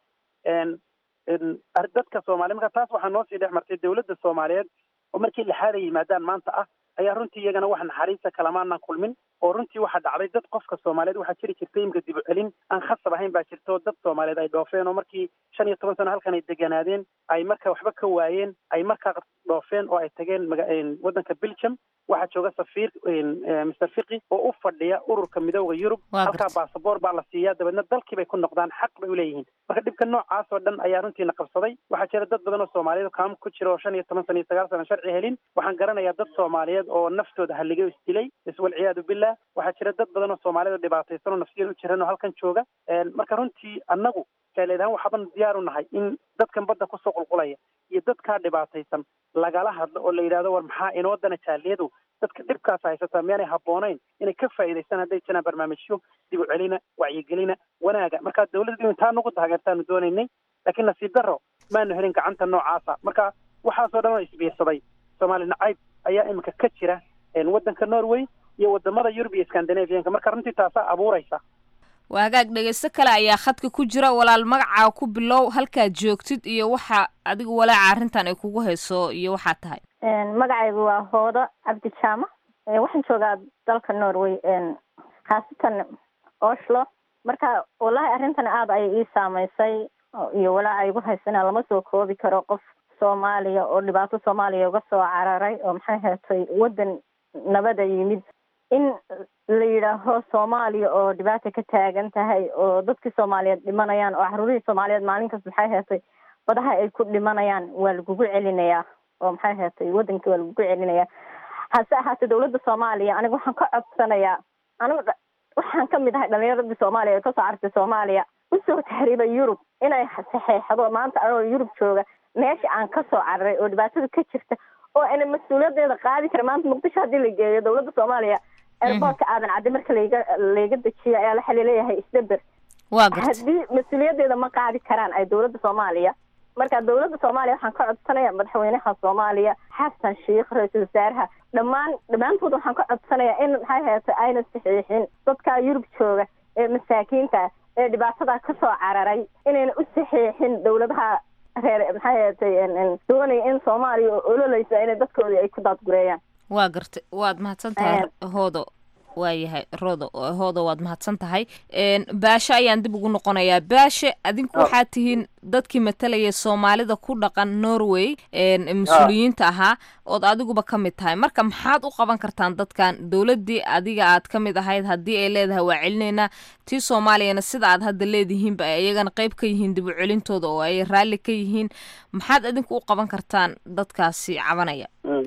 dadka soomaliya marka taas waxaa noo sii dhex martay dawladda soomaaliyeed oo markii lixaad ay yimaadaan maanta ah ayaa runtii iyagana wax naxariista kalamaanaan kulmin oo runtii waxaa dhacday dad qofka soomaaliyeed waxaa jiri jirtay imika dib u celin aan khasab ahayn baa jirta oo dad soomaaliyeed ay dhoofeen oo markii shan iyo toban sano halkan ay deganaadeen ay marka waxba ka waayeen ay markaa dhoofeen oo ay tageen waddanka belgium waxaa jooga safiir mister fiqi oo u fadhiya ururka midooda yurub halkaa basaboor baa la siiyaa dabeedna dalkii bay ku noqdaan xaq bay uleeyihiin marka dhibka noocaas oo dhan ayaa runtiina qabsaday waxaa jira dad badan oo soomaaliyed kaam ku jira oo shan iyo toban sana iyo sagaal sana sharci helin waxaan garanayaa dad soomaaliyeed oo naftooda haligay o isdilay iswalciyaadu billah waxaa jira dad badan oo soomaaliyed oo dhibaataysan oo nafsiyan u jiran oo halkan jooga marka runtii annagu jaaleedahaan waxaaban diyaar u nahay in dadkan badda kusoo qulqulaya iyo dadkaa dhibaataysan lagala hadlo oo la yidhahdo war maxaa inoo dana jaaliyadu dadka dhibkaas haysataa miyaanay habboonayn inay ka faa'iidaystaan hadday jiraan barnaamijyo dib u celina wacyigelina wanaaga marka dawladdu intaa nagu taageertaanu doonaynay laakiin nasiib darro maanu helin gacanta noocaasa marka waxaasoo dhan oo isbiirsaday soomaali nacayb ayaa iminka ka jira waddanka norway iyo wadamada yurub iyo scandinavianka marka runtii taasaa abuuraysa waa hagaag dhegeysto kale ayaa khadka ku jira walaal magacaa ku bilow halkaad joogtid iyo waxa adiga walaaca arrintan ay kugu hayso iyo waxaa tahay magacaygu waa hoodo cabdi jaama waxaan joogaa dalka norway khaasatan oslo marka wallahi arrintan aada ayay ii saameysay iyo walaaca igu haysana lama soo koobi karo qof soomaaliya oo dhibaato soomaaliya uga soo cararay oo maxay heetay waddan nabada yimid in la yidhaaho soomaaliya oo dhibaata ka taagan tahay oo dadkii soomaaliyeed dhimanayaan oo caruurihii soomaaliyeed maalinkas maxay heetay badaha ay ku dhimanayaan waa lagugu celinayaa oo maxay heetay waddankii waa lagugu celinayaa hase ahaatee dawladda soomaaliya aniga waxaan ka codsanayaa anigu waxaan kamid ahay dhalinyaradii soomaaliya ee kasoo cartay soomaaliya usoo tahriibay yurub inay saxeexdo maanta anoo yurub jooga meesha aan kasoo cararay oo dhibaatada ka jirta oo ana mas-uuliyadeeda qaadi kara maanta muqdisho haddii la geeyo dawladda soomaaliya airboortka aadan caddi marka layga layga dejiyo ayaa waxa laleeyahay isdaber waa garta haddii mas-uuliyadeeda ma qaadi karaan ay dawladda soomaaliya marka dawladda soomaaliya waxaan ka codsanaya madaxweynaha soomaaliya xasan sheikh ra-iisul wasaaraha dhammaan dhammaantood waxaan ka codsanayaa in maxay heetay ayna saxiixin dadka yurub jooga ee masaakiinta ee dhibaatada kasoo cararay inayna u saxiixin dawladaha reer maxay heetay doonaya in soomaaliya oo ololeysa inay dadkoodii ay ku daadgureeyaan waa gartay waad mahadsan tahay hoodo waayahay rodo hoodo waad mahadsan tahay baashe ayaan dib ugu noqonayaa baashe adinku waxaad tihiin dadkii matalaya soomaalida ku dhaqan norway mas-uuliyiinta ahaa ood adiguba ka mid tahay marka maxaad u qaban kartaan dadkan dowladdii adiga aad ka mid ahayd haddii ay leedahay waa celinaynaa tii soomaaliyana sida aad hadda leedihiinba ay iyagana qayb ka yihiin dib u celintooda oo ay raalli ka yihiin maxaad adinku u qaban kartaan dadkaasi cabanaya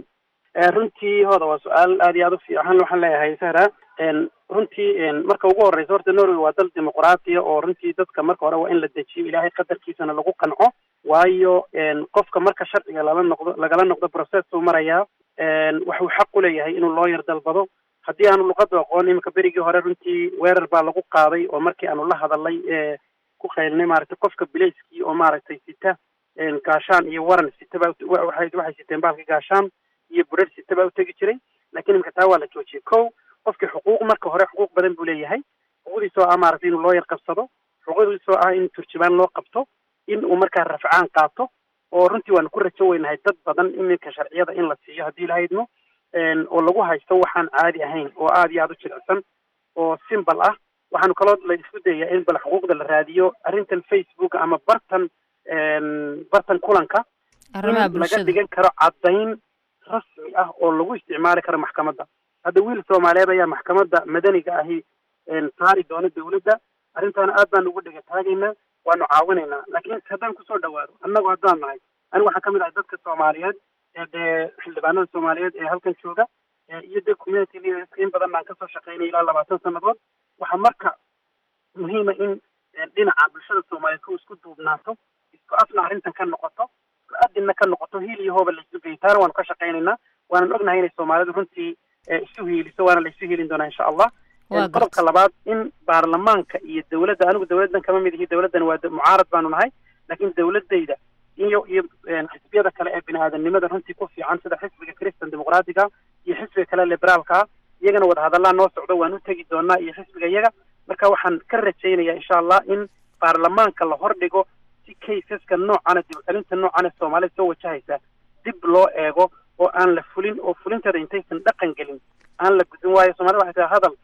runtii hooda waa su-aal aad iyo aad u fiican waxaan leeyahay sahra runtii marka ugu horeysa horta norway waa dal dimuqraatiya oo runtii dadka marka hore waa in la dejiyo ilaahay qadarkiisana lagu qanco waayo qofka marka sharciga lala noqdo lagala noqdo process uu marayaa waxuu xaq u leeyahay inuu looyar dalbado haddii aanu luqada aqoon iminka berigii hore runtii weerar baa lagu qaaday oo markii aanu la hadalay ku qaylnay maaragtay qofka bilayskii oo maaragtay sita gaashaan iyo waran sita baa waxay waxay siteen baalka gaashaan iyo burar sita baa utegi jiray lakin iminka taa waa la joojiyay ko qofkii xuquuq marka hore xuquuq badan buu leeyahay xuquuqdiisoo ah maaragtay inuu looyar qabsado xuquuqdiisoo ah in turjubaan loo qabto in uu markaa rafcaan qaato oo runtii waanu ku rajo weynahay dad badan iminka sharciyada in la siiyo haddii ilaha idmo oo lagu haysto waxaan caadi ahayn oo aada iyo aada u jilicsan oo simbal ah waxaanu kaloo la isku dayaa in bal xuquuqda la raadiyo arrintan facebook ama bartan bartan kulanka in laga dhigan karo caddayn rasmi ah oo lagu isticmaali karo maxkamadda hadda wiil soomaaliyeed ayaa maxkamadda madaniga ahi saari doona dawladda arrintaana aad baan ugu dhega taagaynaa waanu caawinaynaa laakiin haddaan kusoo dhawaado annagu haddaan nahay anigu waxaan kamid ahay dadka soomaaliyeed ee dee xildhibaanada soomaaliyeed ee halkan jooga iyo dee community leaderska in badan baan kasoo shaqeynay ilaa labaatan sannadood waxaa marka muhiima in dhinaca bulshada soomaaliyeed ku isku duubnaato isku afna arrintan ka noqoto isku adinna ka noqoto hiil iyo hooba laisu geeyo taana waanu ka shaqaynaynaa waanan ognahay inay soomaalidu runtii isu hiiliso waana la isu hiilin doonaa insha allah qodobka labaad in baarlamaanka iyo dawladda anigu dawladdan kama mid ihi dawladdan waa mucaarad baanu nahay laakiin dawladayda iyo iyo xisbiyada kale ee bini aadamnimada runtii ku fiican sida xisbiga christian dimuqraatiga iyo xisbiga kale liberaalka iyagana wadahadallaa noo socdo waan u tegi doonaa iyo xisbiga iyaga marka waxaan ka rajaynayaa insha allah in baarlamaanka la hordhigo si kaysaska noocana dib celinta noocana soomaalida soo wajahaysa dib loo eego oo aan la fulin oo fulinteeda intaysan dhaqan gelin aan la gudin waayo soomaalida waxay tahay hadal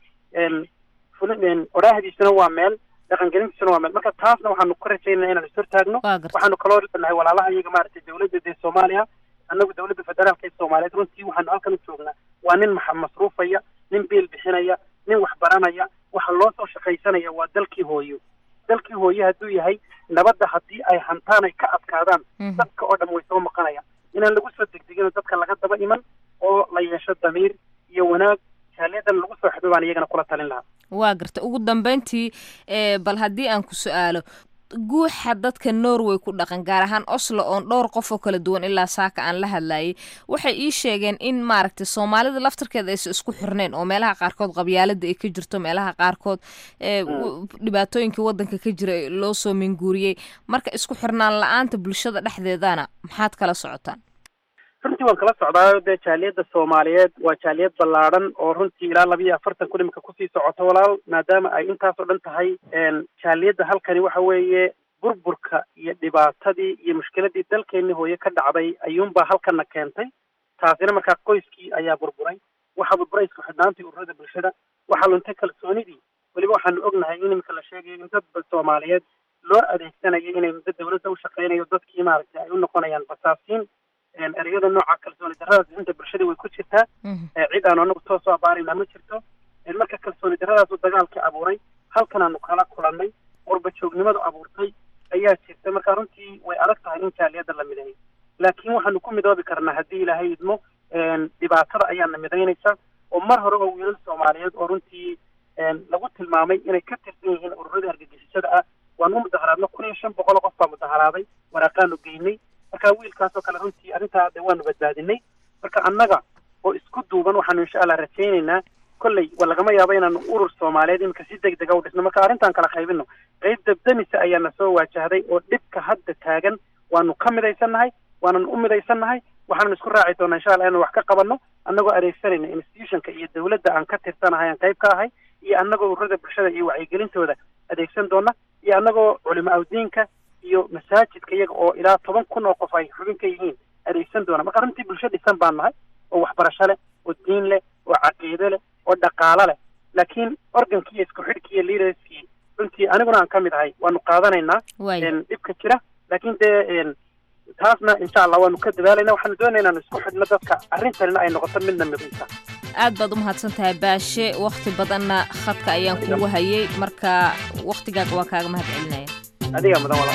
fulin odhaahdiisuna waa meel dhaqangelintiisuna waa meel marka taasna waxaanu ka rajaynaa inaan is hortaagno waxaanu kaloo nahay walaalaha iyaga maaragtay dawladda dee soomaaliya annagu dawladda federaalka ee soomaaliyeed runtii waxaanu halkan u joognaa waa nin maxa masruufaya nin biil bixinaya nin wax baranaya waxa loo soo shaqaysanaya waa dalkii hooyo dalkii hooyo hadduu yahay nabadda haddii ay hantaan ay ka adkaadaan dadka oo dhan way soo maqanayaan inaan lagu soo degdegino dadka laga daba iman oo la yeesho damiir iyo wanaag jaaliyadan lagu soo xidho baan iyagana kula talin lahaa waa garta ugu dambeyntii bal haddii aan ku su-aalo guuxa dadka norway ku dhaqan gaar ahaan oslo oon dhowr qof oo kala duwan ilaa saaka aan la hadlayay waxay ii sheegeen in maaragtay soomaalida laftarkeeda aysa isku xirnayn oo meelaha qaarkood qabyaalada ay ka jirto meelaha qaarkood dhibaatooyinka wadanka ka jira loo soo minguuriyey marka isku xirnaan la-aanta bulshada dhexdeedana maxaad kala socotaan runtii waan kala socdaayo dee jaaliyadda soomaaliyeed waa jaaliyad ballaadhan oo runtii ilaa laba iyo afartan kun imika kusii socoto walaal maadaama ay intaasoo dhan tahay jaaliyadda halkani waxa weeye burburka iyo dhibaatadii iyo mushkiladii dalkeenni hooye ka dhacday ayuunbaa halkana keentay taasina markaa qoyskii ayaa burburay waxaa burburay isku xidhnaantii ururada bulshada waxaa luntay kalsoonidii weliba waxaanu ognahay in imika la sheegayo in dad soomaaliyeed loo adeegsanayo inay muddo dawladda u shaqeynayo dadkii maaragtay ay u noqonayaan basaasiin ereyada nooca kalsooni darradaas inta bulshada way ku jirtaa cid aanu anagu toos u abaarayna ma jirto marka kalsooni darradaasu dagaalkii abuuray halkan aanu kala kulannay qurba joognimadu abuurtay ayaa jirta marka runtii way adag tahay in jaaliyadda la mideeyo laakiin waxaanu ku midoobi karnaa haddii ilaahay idmo dhibaatada ayaana midaynaysa oo mar hore oo wiilal soomaaliyeed oo runtii lagu tilmaamay inay ka tirsan yihiin ururada argagixisada ah waanu u mudaharaadno kun iyo shan boqol oo qof baa mudaharaaday waraaqaanu geynay marka wiilkaasoo kale runtii arrintaa de waanu badbaadinay marka annaga oo isku duuban waxaanu insha allah rajaynaynaa kolley wa lagama yaabo inaanu urur soomaaliyeed iminka si deg dega u dhisno marka arrintaan kala qaybino qayb dabdamisa ayaana soo waajahday oo dhibka hadda taagan waanu ka midaysannahay waanan u midaysannahay waxaanu isku raaci doonaa insha allah inaan wax ka qabanno annagoo adeegsanayna institutionka iyo dawladda aan ka tirsanahay aan qayb ka ahay iyo annagoo ururada bulshada iyo wacyigelintooda adeegsan doona iyo annagoo culimo awdiinka iyo masaajidka iyaga oo ilaa toban kun oo qof ay xubin ka yihiin adeegsan doona marka runtii bulsho dhisan baan nahay oo waxbarasho leh oo diin leh oo caqiide leh oo dhaqaalo leh laakiin organkii iyo isku xidhkii iyo leaderskii runtii aniguna aan ka mid ahay waanu qaadanaynaa dhibka jira laakiin dee taasna insha allah waanu ka dadaalayna waxaanu doonaya inaanu isku xidhno dadka arrintanina ay noqoto midna midaysa aad baad u mahadsan tahay baashe wakhti badanna khadka ayaan kugu hayay marka wakhtigaaga waa kaaga mahad celinaya adiga mudan walaal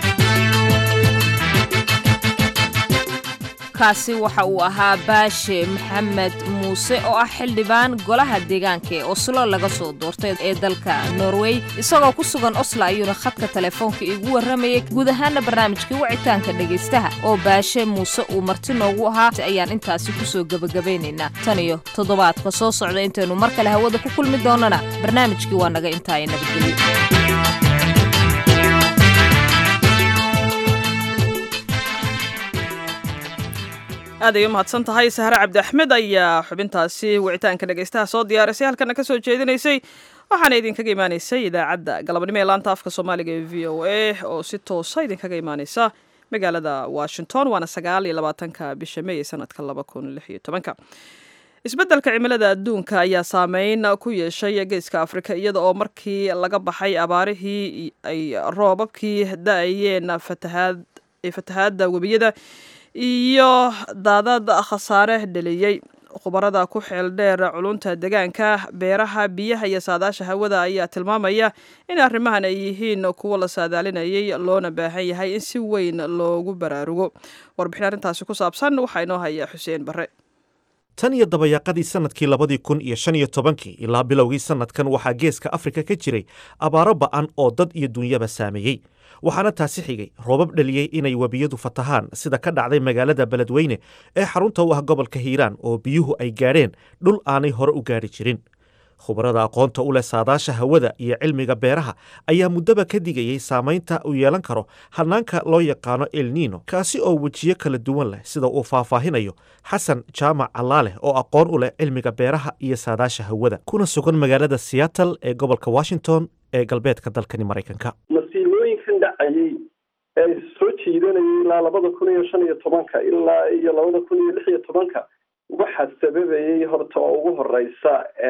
kaasi waxa uu ahaa baashe maxamed muuse oo ah xildhibaan golaha deegaanka ee oslo laga soo doortay ee dalka norway isagoo ku sugan oslo ayuuna khadka telefoonka iigu warramayay guud ahaana barnaamijkii wicitaanka dhegaystaha oo baashe muuse uu marti noogu ahaa ayaan intaasi kusoo gebagabaynaynaa tan iyo toddobaadka soo socda intaynu mar kale hawada ku kulmi doonana barnaamijkii waa naga intaaya nabadgelyo aad ay u mahadsan tahay sahre cabdi axmed ayaa xubintaasi wicitaanka dhegaystaha soo diyaarisay halkana ka soo jeedinaysay waxaana idinkaga imaanaysay idaacadda galabnimo ee laanta afka soomaaliga ee v o a oo si toosa idinkaga imaaneysa magaalada washington waana sagaal iyo labaatanka bisha may ee sanadka laba kun lix iyo tobanka isbeddelka cimilada adduunka ayaa saameyn ku yeeshay geeska afrika iyada oo markii laga baxay abaarihii ay roobabkii da-ayeen fatahaad fatahaadda webiyada iyo daadad khasaare dheliyey khubarada ku xeel dheer culunta degaanka beeraha biyaha iyo saadaasha hawada ayaa tilmaamaya in arrimahan ay yihiin kuwo la saadaalinayay loona baahan yahay in si weyn loogu baraarugo warbixin arrintaasi ku saabsan waxaa inoo haya xuseen barre tan iyo dabayaaqadii sannadkii labadii kun iyo shan iyo tobankii ilaa bilowgii sannadkan waxaa geeska afrika ka jiray abaaro ba'an oo dad iyo dunyaba saameeyey waxaana taasi xigay roobab dhaliyey inay webiyadu fatahaan sida ka dhacday magaalada beledweyne ee xarunta u ah gobolka hiiraan oo biyuhu ay gaadheen dhul aanay hore u gaadhi jirin khubarada aqoonta u leh saadaasha hawada iyo cilmiga beeraha ayaa muddaba ka digayey saamaynta uu yeelan karo hanaanka loo yaqaano elnino kaasi oo wejiyo kala duwan leh sida uu faahfaahinayo xasan jaamac allaaleh oo aqoon u leh cilmiga beeraha iyo saadaasha hawada kuna sugan magaalada seattle ee gobolka washington ee galbeedka dalkani maraykanka masiibooyinkan dhacayey ee soo jiidanayay ilaa labada kun iyo shan iyo tobanka ilaa iyo labada kun iyo lix iyo tobanka waxaa sababayay horta oo ugu horeysa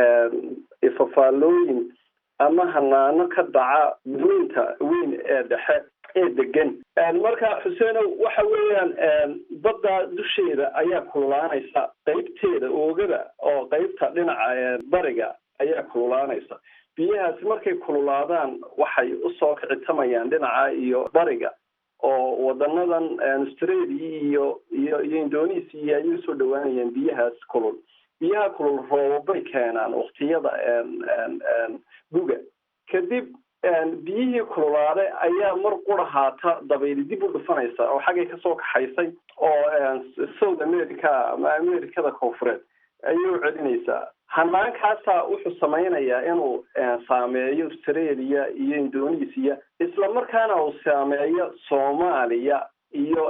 ifafaalooyin ama hanaano ka dhaca duunta weyn ee dhexe ee degan marka xuseenow waxa weeyaan badda dusheeda ayaa kululaanaysa qeybteeda oogada oo qeybta dhinaca bariga ayaa kululaanaysa biyahaasi markay kululaadaan waxay usoo kicitamayaan dhinaca iyo bariga oo wadanadan australia iyo iyo iyo indonesia ayay usoo dhawaanayaan biyahaas kulul biyaha kulul roobabay keenaan waktiyada guga kadib biyihii kululaade ayaa mar qura haata dabayli dib u dhufanaysa oo xaggay kasoo kaxaysay oo south america ama americada koonfureed ayay u celinaysaa hanaankaasaa wuxuu samaynayaa inuu saameeyo australia iyo indonesia isla markaana uu saameeyo soomaaliya iyo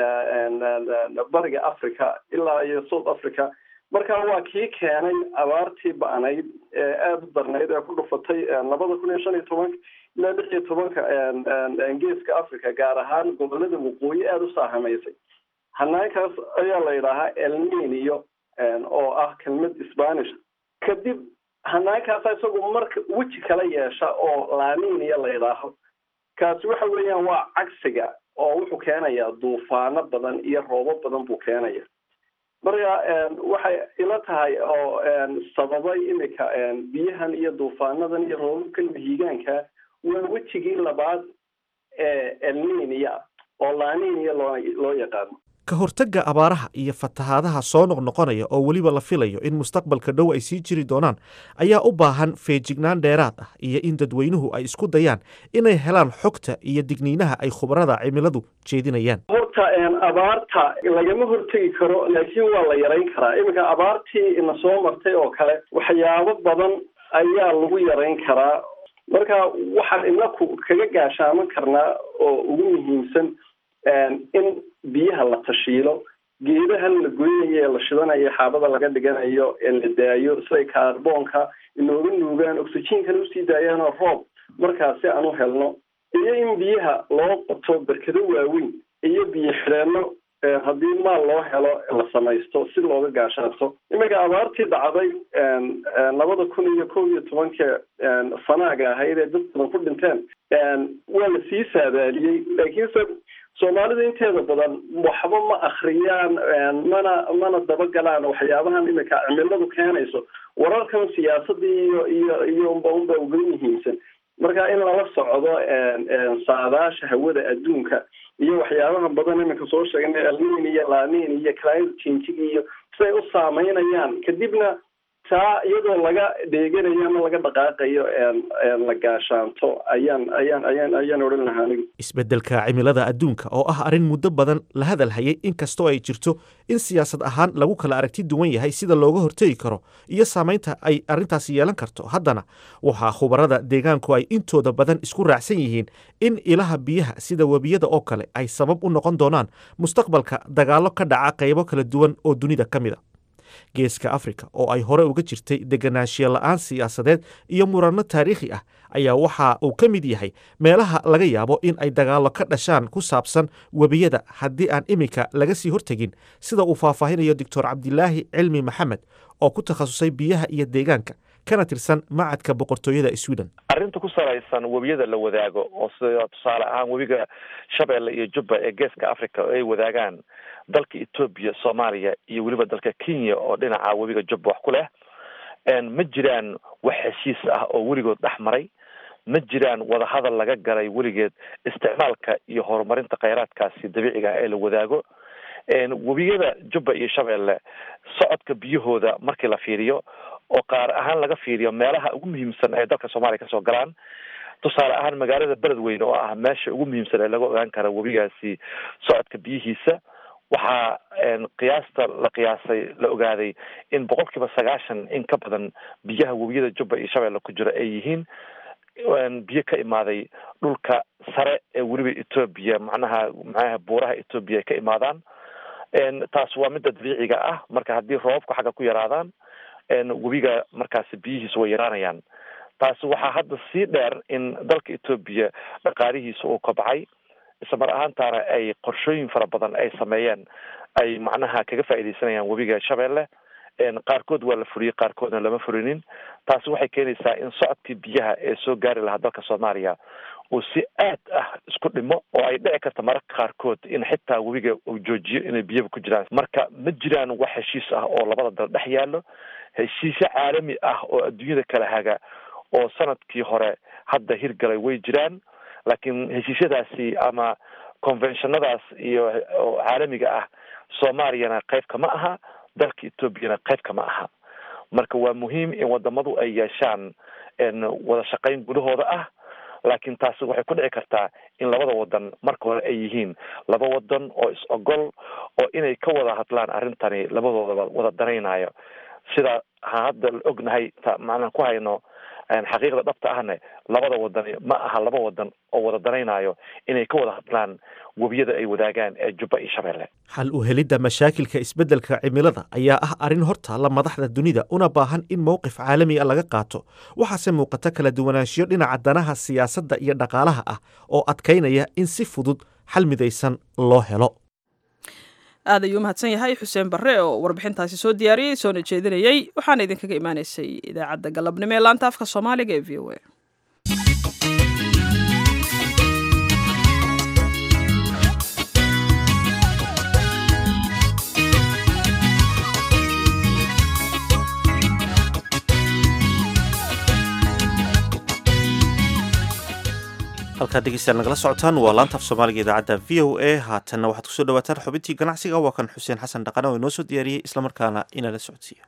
bariga africa ilaa iyo south africa marka waa kii keenay abaartii ba'nayd ee aada u darnayd ee ku dhufatay labada kun iyo shan iyo tobanka ilaa lix iyo tobanka geeska africa gaar ahaan gobolada waqooyi aada u saahamaysay hanaankaas ayaa la yidhaahaa elninio oo ah kelmad spanish kadib hanaankaasa isagu marka weji kala yeesha oo laaninia la yidhaaho kaasi waxa weeyaan waa cagsiga oo wuxuu keenayaa duufaano badan iyo roobo badan buu keenaya marka waxay ila tahay oo sababay imika biyahan iyo duufaanadan iyo roobabkan mahiigaanka waa wejigii labaad ee elninia oo laaninia loo loo yaqaano ka hortagga abaaraha iyo fatahaadaha soo noqnoqonaya oo weliba la filayo in mustaqbalka dhow ay sii jiri doonaan ayaa u baahan feejignaan dheeraad ah iyo in dadweynuhu ay isku dayaan inay helaan xogta iyo digniinaha ay khubarada cimiladu jeedinayaan horta abaarta lagama hortegi karo laakiin waa la yarayn karaa iminka abaartii ina soo martay oo kale waxyaabo badan ayaa lagu yarayn karaa marka waxaan inaku kaga gaashaaman karnaa oo ugu muhiimsan in biyaha la tashiilo geedahan la goynayo ee la shidanayo xaabada laga dhiganayo ee la daayo siday kaarboonka inooga nuugaan oxygenkana usii daayaanoo roob markaasi aan u helno iyo in biyaha loo qoto berkado waaweyn iyo biyo xidheenno haddii maal loo helo la samaysto si looga gaashaato iminka abaartii dhacday labada kun iyo kow iyo tobanka sanaaga ahayd ee dad badan ku dhinteen waa la sii saadaaliyey laakiinse soomaalida inteeda badan waxba ma akriyaan mana mana dabagalaan waxyaabahan imika cimiladu keenayso wararkan siyaasadii iyo iyo iyo unba unba uga muhiimsan marka in lala socdo saadaasha hawada adduunka iyo waxyaabaha badan iminka soo sheegnay alnin iyo lanin iyo climate changing iyo siday u saameynayaan kadibna taa iyadoo laga dheeganayo ama laga dhaqaaqayo la gaashaanto ayaan ayaan ayaan ayaan odhan lahaa anigu isbeddelka cimilada adduunka oo ah arrin muddo badan la hadal hayay inkastoo ay jirto in siyaasad ahaan lagu kala aragti duwan yahay sida looga hortegi karo iyo saamaynta ay arrintaasi yeelan karto haddana waxaa khubarada deegaanku ay intooda badan isku raacsan yihiin in ilaha biyaha sida webiyada oo kale ay sabab u noqon doonaan mustaqbalka dagaallo ka dhaca qaybo kala duwan oo dunida ka mid a geeska afrika oo ay hore uga jirtay deganaanshiya la-aan siyaasadeed iyo muranno taariikhi ah ayaa waxa uu ka mid yahay meelaha laga yaabo in ay dagaallo ka dhashaan ku saabsan webiyada haddii aan iminka laga sii hortegin sida uu faahfaahinayo doctor cabdilaahi cilmi maxamed oo ku takhasusay biyaha iyo deegaanka kana tirsan macadka boqortooyada sweden arrinta ku salaysan webiyada la wadaago oo sida tusaale ahaan webiga shabeelle iyo jubba ee geeska africa oo ay wadaagaan dalka etoobiya soomaaliya iyo weliba dalka kenya oo dhinaca webiga jubba wax ku leh ma jiraan wax heshiis ah oo weligood dhex maray ma jiraan wadahadal laga galay weligeed isticmaalka iyo horumarinta kheyraadkaasi dabiiciga ah ee la wadaago webiyada jubba iyo shabeelle socodka biyahooda markii la fiiriyo oo qaar ahaan laga fiiriyo meelaha ugu muhiimsan ee dalka soomaaliya kasoo galaan tusaale ahaan magaalada beledweyne oo ah meesha ugu muhiimsan ee laga ogaan kara webigaasi socodka biyihiisa waxaa qiyaasta la qiyaasay la ogaaday in boqol kiiba sagaashan in ka badan biyaha webiyada jubba iyo shabeelle ku jira ay yihiin biyo ka imaaday dhulka sare ee weliba etoobiya macnaha macnaha buuraha etoobiya ay ka imaadaan taas waa midda dabiiciga ah marka haddii roobabku xagga ku yaraadaan webiga markaasi biyihiisu way yaraanayaan taasi waxaa hadda sii dheer in dalka etoobiya dhaqaalihiisa uu kobcay isla mar ahaantaana ay qorshooyin fara badan ay sameeyeen ay macnaha kaga faa'iidaysanayaan webiga shabeelle qaarkood waa la fuliyey qaarkoodna lama fulinin taasi waxay keenaysaa in socodkii biyaha ee soo gaari lahaa dalka soomaaliya uu si aad ah isku dhimo oo ay dhici karta mararka qaarkood in xitaa webiga uu joojiyo inay biyaba ku jiraan marka ma jiraan wax heshiis ah oo labada dal dhex yaallo heshiisyo caalami ah oo adduunyada kala haga oo sanadkii hore hadda hirgalay way jiraan laakiin heshiisyadaasi ama conventionadaas iyo caalamiga ah soomaaliyana qayb kama aha dalka etoobiyana qayb kama aha marka waa muhiim in wadamadu ay yeeshaan wada shaqayn gudahooda ah laakiin taasi waxay ku dhici kartaa in labada wadan marka hore ay yihiin laba wadan oo is ogol oo inay ka wada hadlaan arrintani labadoodaba wada danaynayo sida ha hadda la ognahay ta macnaan ku hayno xaqiiqda dhabta ahne labada wadan ma aha laba wadan oo wada danaynayo inay ka wada hadlaan webiyada ay wadaagaan ee jubba iyo shabeelle xal u helidda mashaakilka isbeddelka cimilada ayaa ah arrin hortaalla madaxda dunida una baahan in mowqif caalami a laga qaato waxaase muuqata kala duwanaanshiyo dhinaca danaha siyaasadda iyo dhaqaalaha ah oo adkaynaya in si fudud xal midaysan loo helo aad ayuu mahadsan yahay xuseen barre oo warbixintaasi soo diyaariyey soona jeedinayey waxaana idinkaga imaanaysay idaacadda galabnimo ee laanta afka soomaaliga ee v o a halkaad dhegeystayaal nagala socotaan waa laanta af soomaaliga idaacadda v o a haatanna waxaad kusoo dhawaataan xubintii ganacsiga waa kan xuseen xasan dhaqane oo inoo soo diyaariyey islamarkaana inala socodsiiya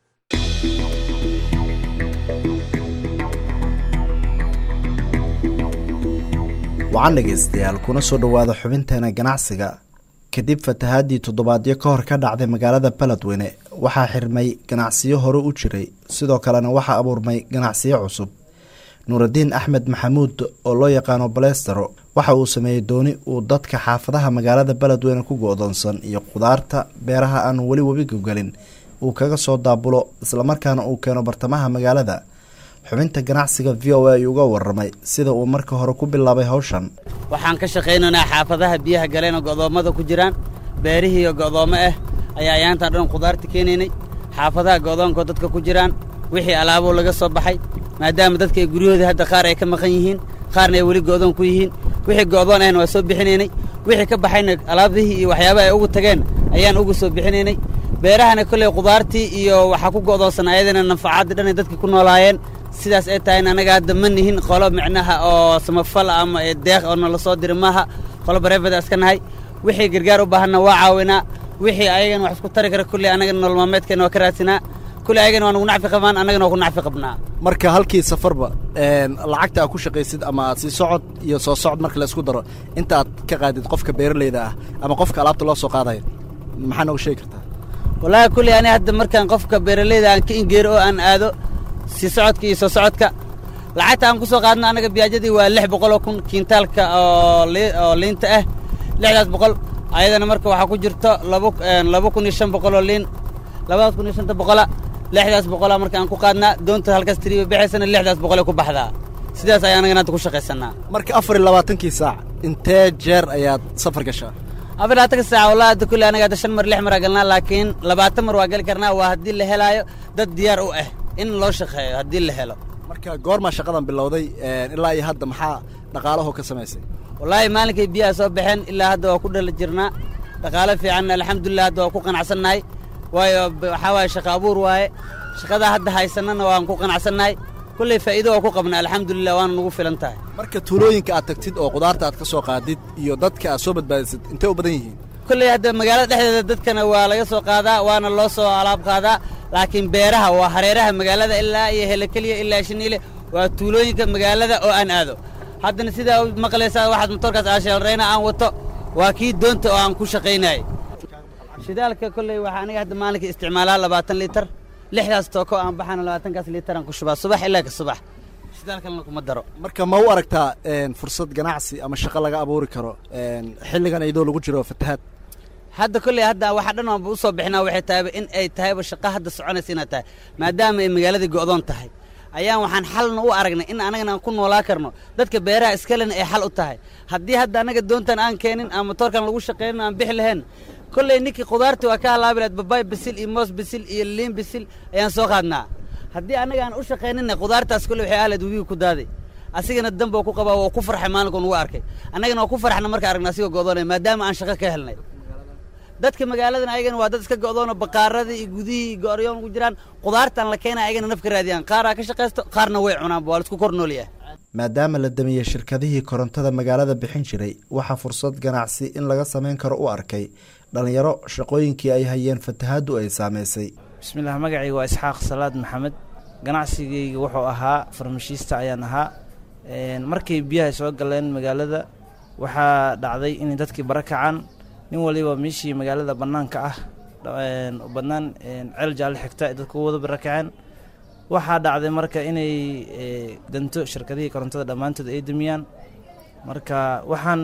wacan dhegaystayaal kuna soo dhowaada xubinteena ganacsiga kadib fatahaadii toddobaadyo ka hor ka dhacday magaalada beledweyne waxaa xirmay ganacsiyo hore u jiray sidoo kalena waxaa abuurmay ganacsiyo cusub nuuraddiin axmed maxamuud oo loo yaqaano balestero waxa uu sameeyey dooni uu dadka xaafadaha magaalada beledweyne ku go-doonsan iyo khudaarta beeraha aan weli webiga gelin uu kaga soo daabulo islamarkaana uu keeno bartamaha magaalada xubinta ganacsiga v o a ayuu uga waramay sida uu marka hore ku bilaabay hawshan waxaan ka shaqaynaynaa xaafadaha biyaha galeenoo go'doommada ku jiraan beerihiiyo go'doommo ah ayaa ayaantaan dhan khudaarta keenaynay xaafadaha go'doonkoo dadka ku jiraan wixii alaaboo laga soo baxay maadaama dadka ay guryahoodii hadda qaar ay ka maqan yihiin qaarna ay weli go'doon ku yihiin wixii go'doon ahna waa soo bixinaynay wixii ka baxayna alaabdihii iyo waxyaabaha ay ugu tageen ayaan ugu soo bixinaynay beerahana kolley khudaartii iyo waxaa ku go'doonsan ayadana nanfacaadii dhanay dadkii ku noolaayeen sidaas ay tahayna annaga hadda ma nihin qolo micnaha oo samafal ama deeq oo nala soo diri maaha qolo bareefada iska nahay wixii gargaar u baahanna waa caawinaa wixii ayagana wax isku tari kara kulley annagana nolol maalmeedkeena waa ka raadsinaa kulley ayagana waa nagu nacfi qabaan annagana waa ku nacfi qabnaa marka halkii safarba lacagta aad ku shaqaysid ama aad sii socod iyo soo socod marka laysku daro inta aad ka qaadid qofka beeralayda ah ama qofka alaabta loo soo qaadaya maxaa nooga sheegi kartaa wallaahi kulley ani hadda markaan qofka beeralayda aan ka ingeero oo aan aado sii socodka iyo soo socodka lacagta aan ku soo qaadno annaga biyaajadii waa lix boqol oo kun kiintaalka oo oo liinta ah lixdaas boqol ayadana marka waxaa ku jirto laba laba kun iyo shan boqol oo liin labadaas kun iyo shanta boqola lixdaas boqola marka aan ku qaadnaa doonta halkaas tiriba bixaysana lixdaas boqolay ku baxdaa sidaas ayaan anagana hadda ku shaqaysanaa marka afar iyo labaatankii saac intee jeer ayaad safar gashaa afar iyo labaatanka saac wallahi hadda kulli anaga hadda shan mar lix mar aa galnaa laakiin labaatan mar waa gali karnaa waa haddii la helaayo dad diyaar u ah in loo shaqeeyo haddii la helo marka goormaa shaqadan bilowday ilaa iyo hadda maxaa dhaqaalaho ka samaysay wallaahi maalinkay biyaha soo baxeen ilaa hadda waa ku dhala jirnaa dhaqaalo fiican alxamdulilah hadda waa ku qanacsannahay waayo waxaa waaye shaqa abuur waaye shaqadaa hadda haysanana waan ku qanacsannahay kulley faa'iido waa ku qabna alxamdulilah waana nagu filan tahay marka tuulooyinka aad tagtid oo qudaarta aad ka soo qaadid iyo dadka aad soo badbaadisid intee u badan yihiin kulley hadda magaalada dhexdeeda dadkana waa laga soo qaadaa waana loo soo alaab qaadaa laakiin beeraha waa hareeraha magaalada ilaa iyo helakeliya ilaa shiniile waa tuulooyinka magaalada oo aan aado haddana sidaa maqlaysaa waxaad motorkaas aasheelrayna aan wato waa kii doonta oo aan ku shaqaynayay shidaalka kolley waxaa aniga hadda maalinka isticmaalaa labaatan liitar lixdaas tooko aan baxana labaatankaas liitaraan ku shubaa subax ilaa ka subax shidaalkalna kuma daro marka ma u aragtaa fursad ganacsi ama shaqo laga abuuri karo xilligan iyadoo lagu jiro fatahaad hadda kolley hadda waxa dhan aanba u soo bixinaa waxay tahayba in ay tahayba shaqo hadda soconaysa inaad tahay maadaama ay magaaladii go'doon tahay ayaan waxaan xalna u aragnay in anagana aan ku noolaa karno dadka beeraha iskalena ay xal u tahay haddii hadda annaga doontan aan keenin aan motoorkan lagu shaqaynin aan bixi lahayn kolley ninkii khudaartii waa ka halaabi lahayd babaay bisil iyo moos bisil iyo liin bisil ayaan soo qaadnaa haddii annaga aan u shaqayninna khudaartaas kolley waxay ahlayd webiga ku daaday asigana damba ku qabaa waa ku farxay maalinka nugu arkay annagana waa ku farxna marka aragna asigoo go'doonay maadaama aan shaqo ka helnay dadka magaaladan ayagana waa dad iska go'doona bakaaradii iyo gudihii iyo go'oryoon ku jiraan khudaartan la keena ayagana naf ka raadiyaan qaaraa ka shaqaysto qaarna way cunaanba waa laisku kor noolyahay maadaama la damiyey shirkadihii korontada magaalada bixin jiray waxaa fursad ganacsi in laga samayn karo u arkay dhallinyaro shaqooyinkii ay hayeen fatahaaddu ay saamaysay bismillaah magacayga waa isxaaq salaad maxamed ganacsigayga wuxuu ahaa farmashiista ayaan ahaa markay biyaha soo galeen magaalada waxaa dhacday inay dadkii bara kacaan nin waliba meeshii magaalada bannaanka ah bannaan ceel jaalle xigta ay dadku wada bara kaceen waxaa dhacday marka inay danto shirkadihii korontada dhammaantood ay dumiyaan marka waxaan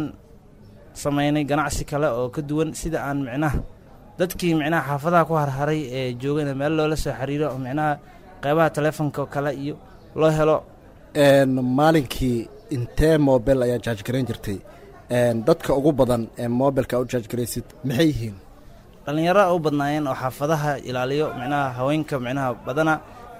samaynay ganacsi kale oo ka duwan sida aan micnaha dadkii micnaha xaafadaha ku harharay ee joogana meel loola soo xiriiro oo micnaha qeybaha telefoonka kale iyo loo helo maalinkii intee mobel ayaa jaajgarayn jirtay dadka ugu badan ee mobilka u jaajgaraysid maxay yihiin dhallinyaro u badnaayeen oo xaafadaha ilaaliyo micnaha haweenka micnaha badana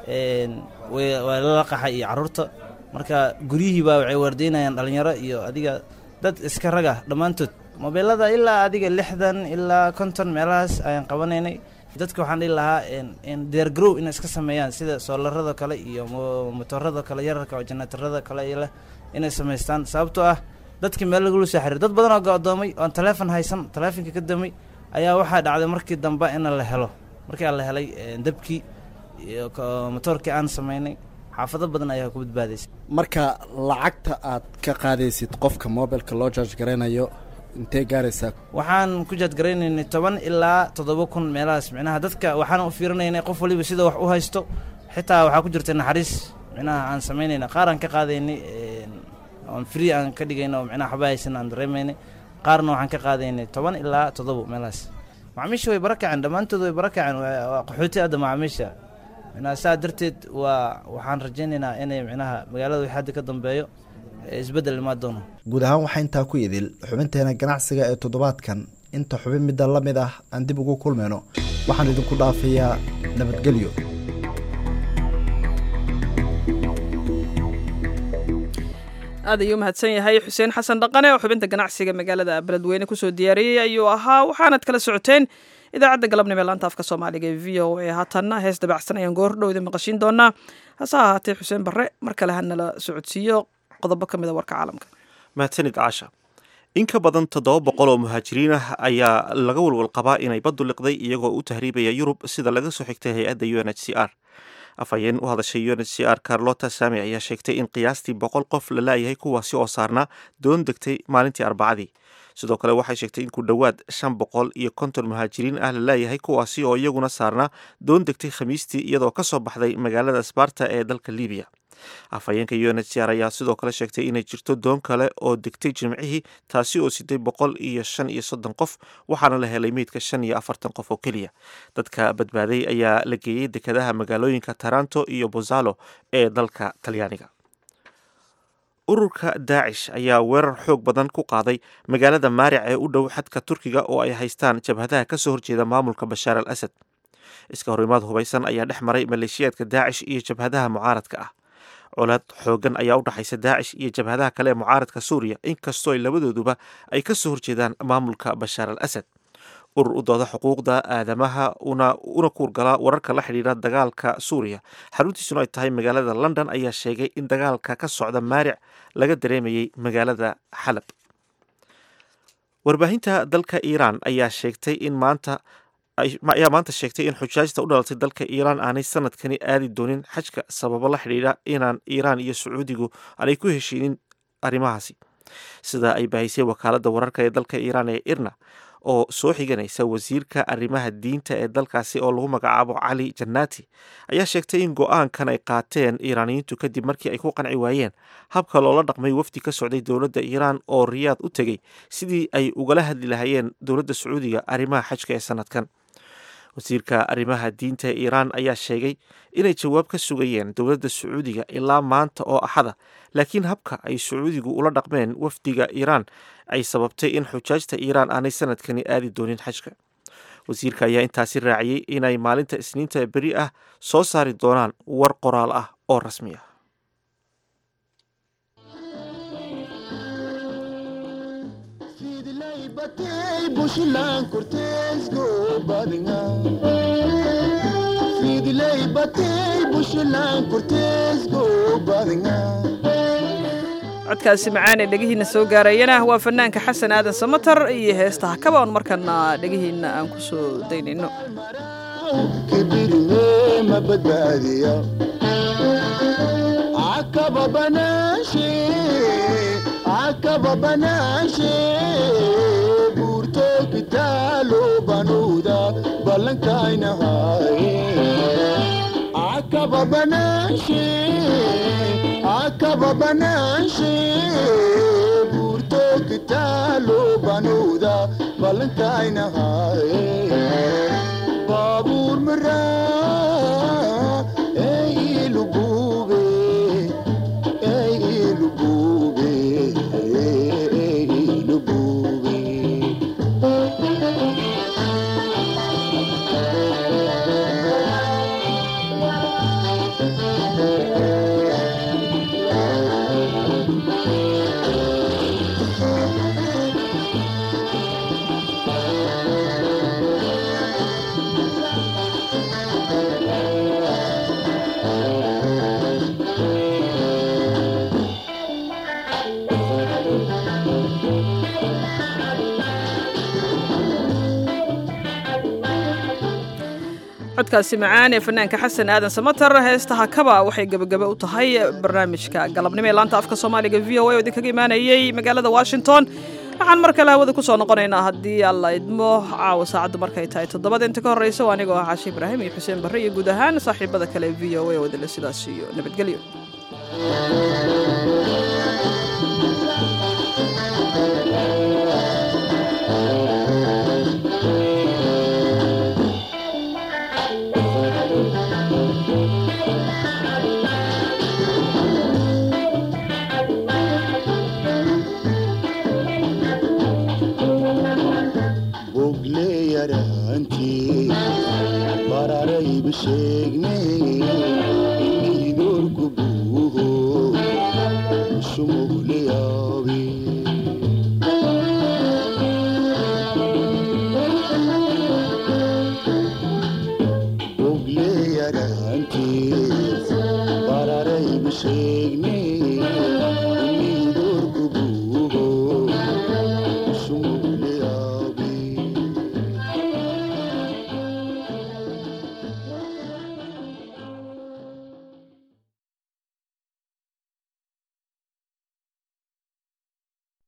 waa lala qaxay iyo carruurta marka guryihiibaa waxay waardeynayaan dhallinyaro iyo adiga dad iska raga dhammaantood mobeelada ilaa adiga lixdan ilaa konton meelahaas ayaan qabanaynay dadka waxaan dhihi lahaa deergarow inay iska sameeyaan sida soolarada kale iyo motorada kale yararka oo janaatarada kale leh inay samaystaan sababtoo ah dadkii meel lagula soo xiriir dad badan oo go'doomay oon taleefon haysan taleefonka ka damay ayaa waxaa dhacday markii dambe in la helo markii aan la helay dabkii iyo motoorkii aan samaynay xaafado badan ayaa ku badbaadaysay marka lacagta aad ka qaadaysid qofka mobilka loo jaaj garaynayo intee gaaraysaa waxaan ku jaadgaraynaynay toban ilaa toddoba kun meelahaas micnaha dadka waxaan u fiirinaynay qof waliba sida wax u haysto xitaa waxaa ku jirtay naxariis micnaha aan samaynayna qaar aan ka qaadaynay oon free aan ka dhigayna oo micnaha waxba haysan aan dareemaynay qaarna waxaan ka qaadaynay toban ilaa toddoba meelahaas macaamiisha way bara kaceen dhammaantood way bara kaceen waa qaxooti hadda macaamiisha micnaha saa darteed waa waxaan rajaynaynaa inay micnaha magaalada wixii hadda ka dambeeyo isbeddel imaan doono guud ahaan waxaa intaa ku idil xubinteena ganacsiga ee toddobaadkan inta xubin midda la mid ah aan dib ugu kulmayno waxaan idinku dhaafayaa nabadgelyo aad ayuu mahadsan yahay xuseen xasan dhaqane oo xubinta ganacsiga magaalada beledweyne kusoo diyaariyey ayuu ahaa waxaanad kala socoteen idaacadda galabnimo ee laanta afka soomaaliga ee v o a haatanna hees dabacsan ayaan goor dhowda maqashiin doonaa hase ahaatee xuseen barre mar kale hanala socodsiiyo qodobo ka mid a warka caalamka mahadsanid caasha in ka badan toddoba boqol oo muhaajiriin ah ayaa laga walwal qabaa inay baddu liqday iyagoo u tahriibaya yurub sida laga soo xigtay hay-adda u n h c r afhayeen u hadashay u n h c r carlota sami ayaa sheegtay in qiyaastii boqol qof la laayahay kuwaasi oo saarnaa doon degtay maalintii arbacadii sidoo kale waxay sheegtay in ku dhowaad shan boqol iyo konton muhaajiriin ah la leeyahay kuwaasi oo iyaguna saarnaa doon degtay khamiistii iyadoo ka soo baxday magaalada sbarta ee dalka libiya afhayeenka u n h c r ayaa sidoo kale sheegtay inay jirto doon kale oo degtay jimcihii taasi oo siday boqol iyo shan iyo soddon qof waxaana la helay meydka shan iyo afartan qof oo keliya dadka badbaaday ayaa la geeyey dekadaha magaalooyinka taranto iyo bozalo ee dalka talyaaniga ururka daacish ayaa weerar xoog badan ku qaaday magaalada maaric ee u dhow xadka turkiga oo ay haystaan jabhadaha kasoo horjeeda maamulka bashaar al asad iska horimaad hubaysan ayaa dhex maray maleeshiyaadka daacish iyo jabhadaha mucaaradka ah colaad xoogan ayaa u dhaxaysa daacish iyo jabhadaha kale ee mucaaradka suuriya inkastoo ay labadooduba ay kasoo horjeedaan maamulka bashaar al asad urur u dooda xuquuqda aadamaha una una kuurgala wararka la xidhiira dagaalka suuriya xaruntiisuna ay tahay magaalada london ayaa sheegay in dagaalka ka socda maaric laga dareemayay magaalada xalab warbaahinta dalka iiraan ayaa sheegtay in maanta ayaa maanta sheegtay in xujaajta u dhalatay dalka iiraan aanay sanadkani aadi doonin xajka sababo la xidhiidha inaan iiraan iyo sacuudigu aanay ku heshiinin arrimahaasi sida ay baahisay wakaaladda wararka ee dalka iiraan ee irna oo soo xiganaysa wasiirka arrimaha diinta ee dalkaasi oo lagu magacaabo cali jannati ayaa sheegtay in go-aankan ay qaateen iiraaniyiintu kadib markii ay ku qanci waayeen habka loola dhaqmay wafdi ka socday dowladda iiraan oo riyaad u tegey sidii ay ugala hadli lahayeen dowladda sacuudiga arrimaha xajka ee sanadkan wasiirka arrimaha diinta ee iiraan ayaa sheegay inay jawaab ka sugayeen dowladda sacuudiga ilaa maanta oo axada laakiin habka ay sacuudigu ula dhaqmeen wafdiga iiraan ay sababtay in xujaajta iiraan aanay sanadkani aadi doonin xajka wasiirka ayaa intaasi raaciyey inay maalinta isniinta beri ah soo saari doonaan war qoraal ah oo rasmi ah bushilaan korteesgo badinga fidilay batay bushilaan korteesgo badinga codkaasi macaane dhegihiina soo gaarayana waa fanaanka xasan aadan samatar iyo heestaha kaba on markana dhegihiina aan ku soo daynayno kibirine ma badbaadiya akaba banaashe akaba banaashe buurto kitaalo banuuda ballankaynahaye akaba banaashe akaba banaashe buurto kitaalo banuuda ballankaynahaye baabuur maraa ee ilugube ee ilugube ee ilugube codkaasi macaan ee fanaanka xasan aadan samatar heestaha kaba waxay gebagebe u tahay barnaamijka galabnimo ee laanta afka soomaaliga v o a oo idinkaga imaanayey magaalada washington waxaan mar kale hawada kusoo noqonaynaa haddii alla idmo caawa saacaddu markay tahay toddobada inta ka horreysa waa anigoo ah caashi ibraahim iyo xuseen barre iyo guud ahaan saaxiibada kale v o a oo idinle sidaas iyo nabadgelyo bogle yaraantii bararayba sheegne inidoorku buuho shumugle yaabe bogle yaraantii bararayba sheegne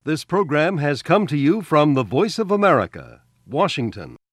This program has come to you from the Voice of America, Washington.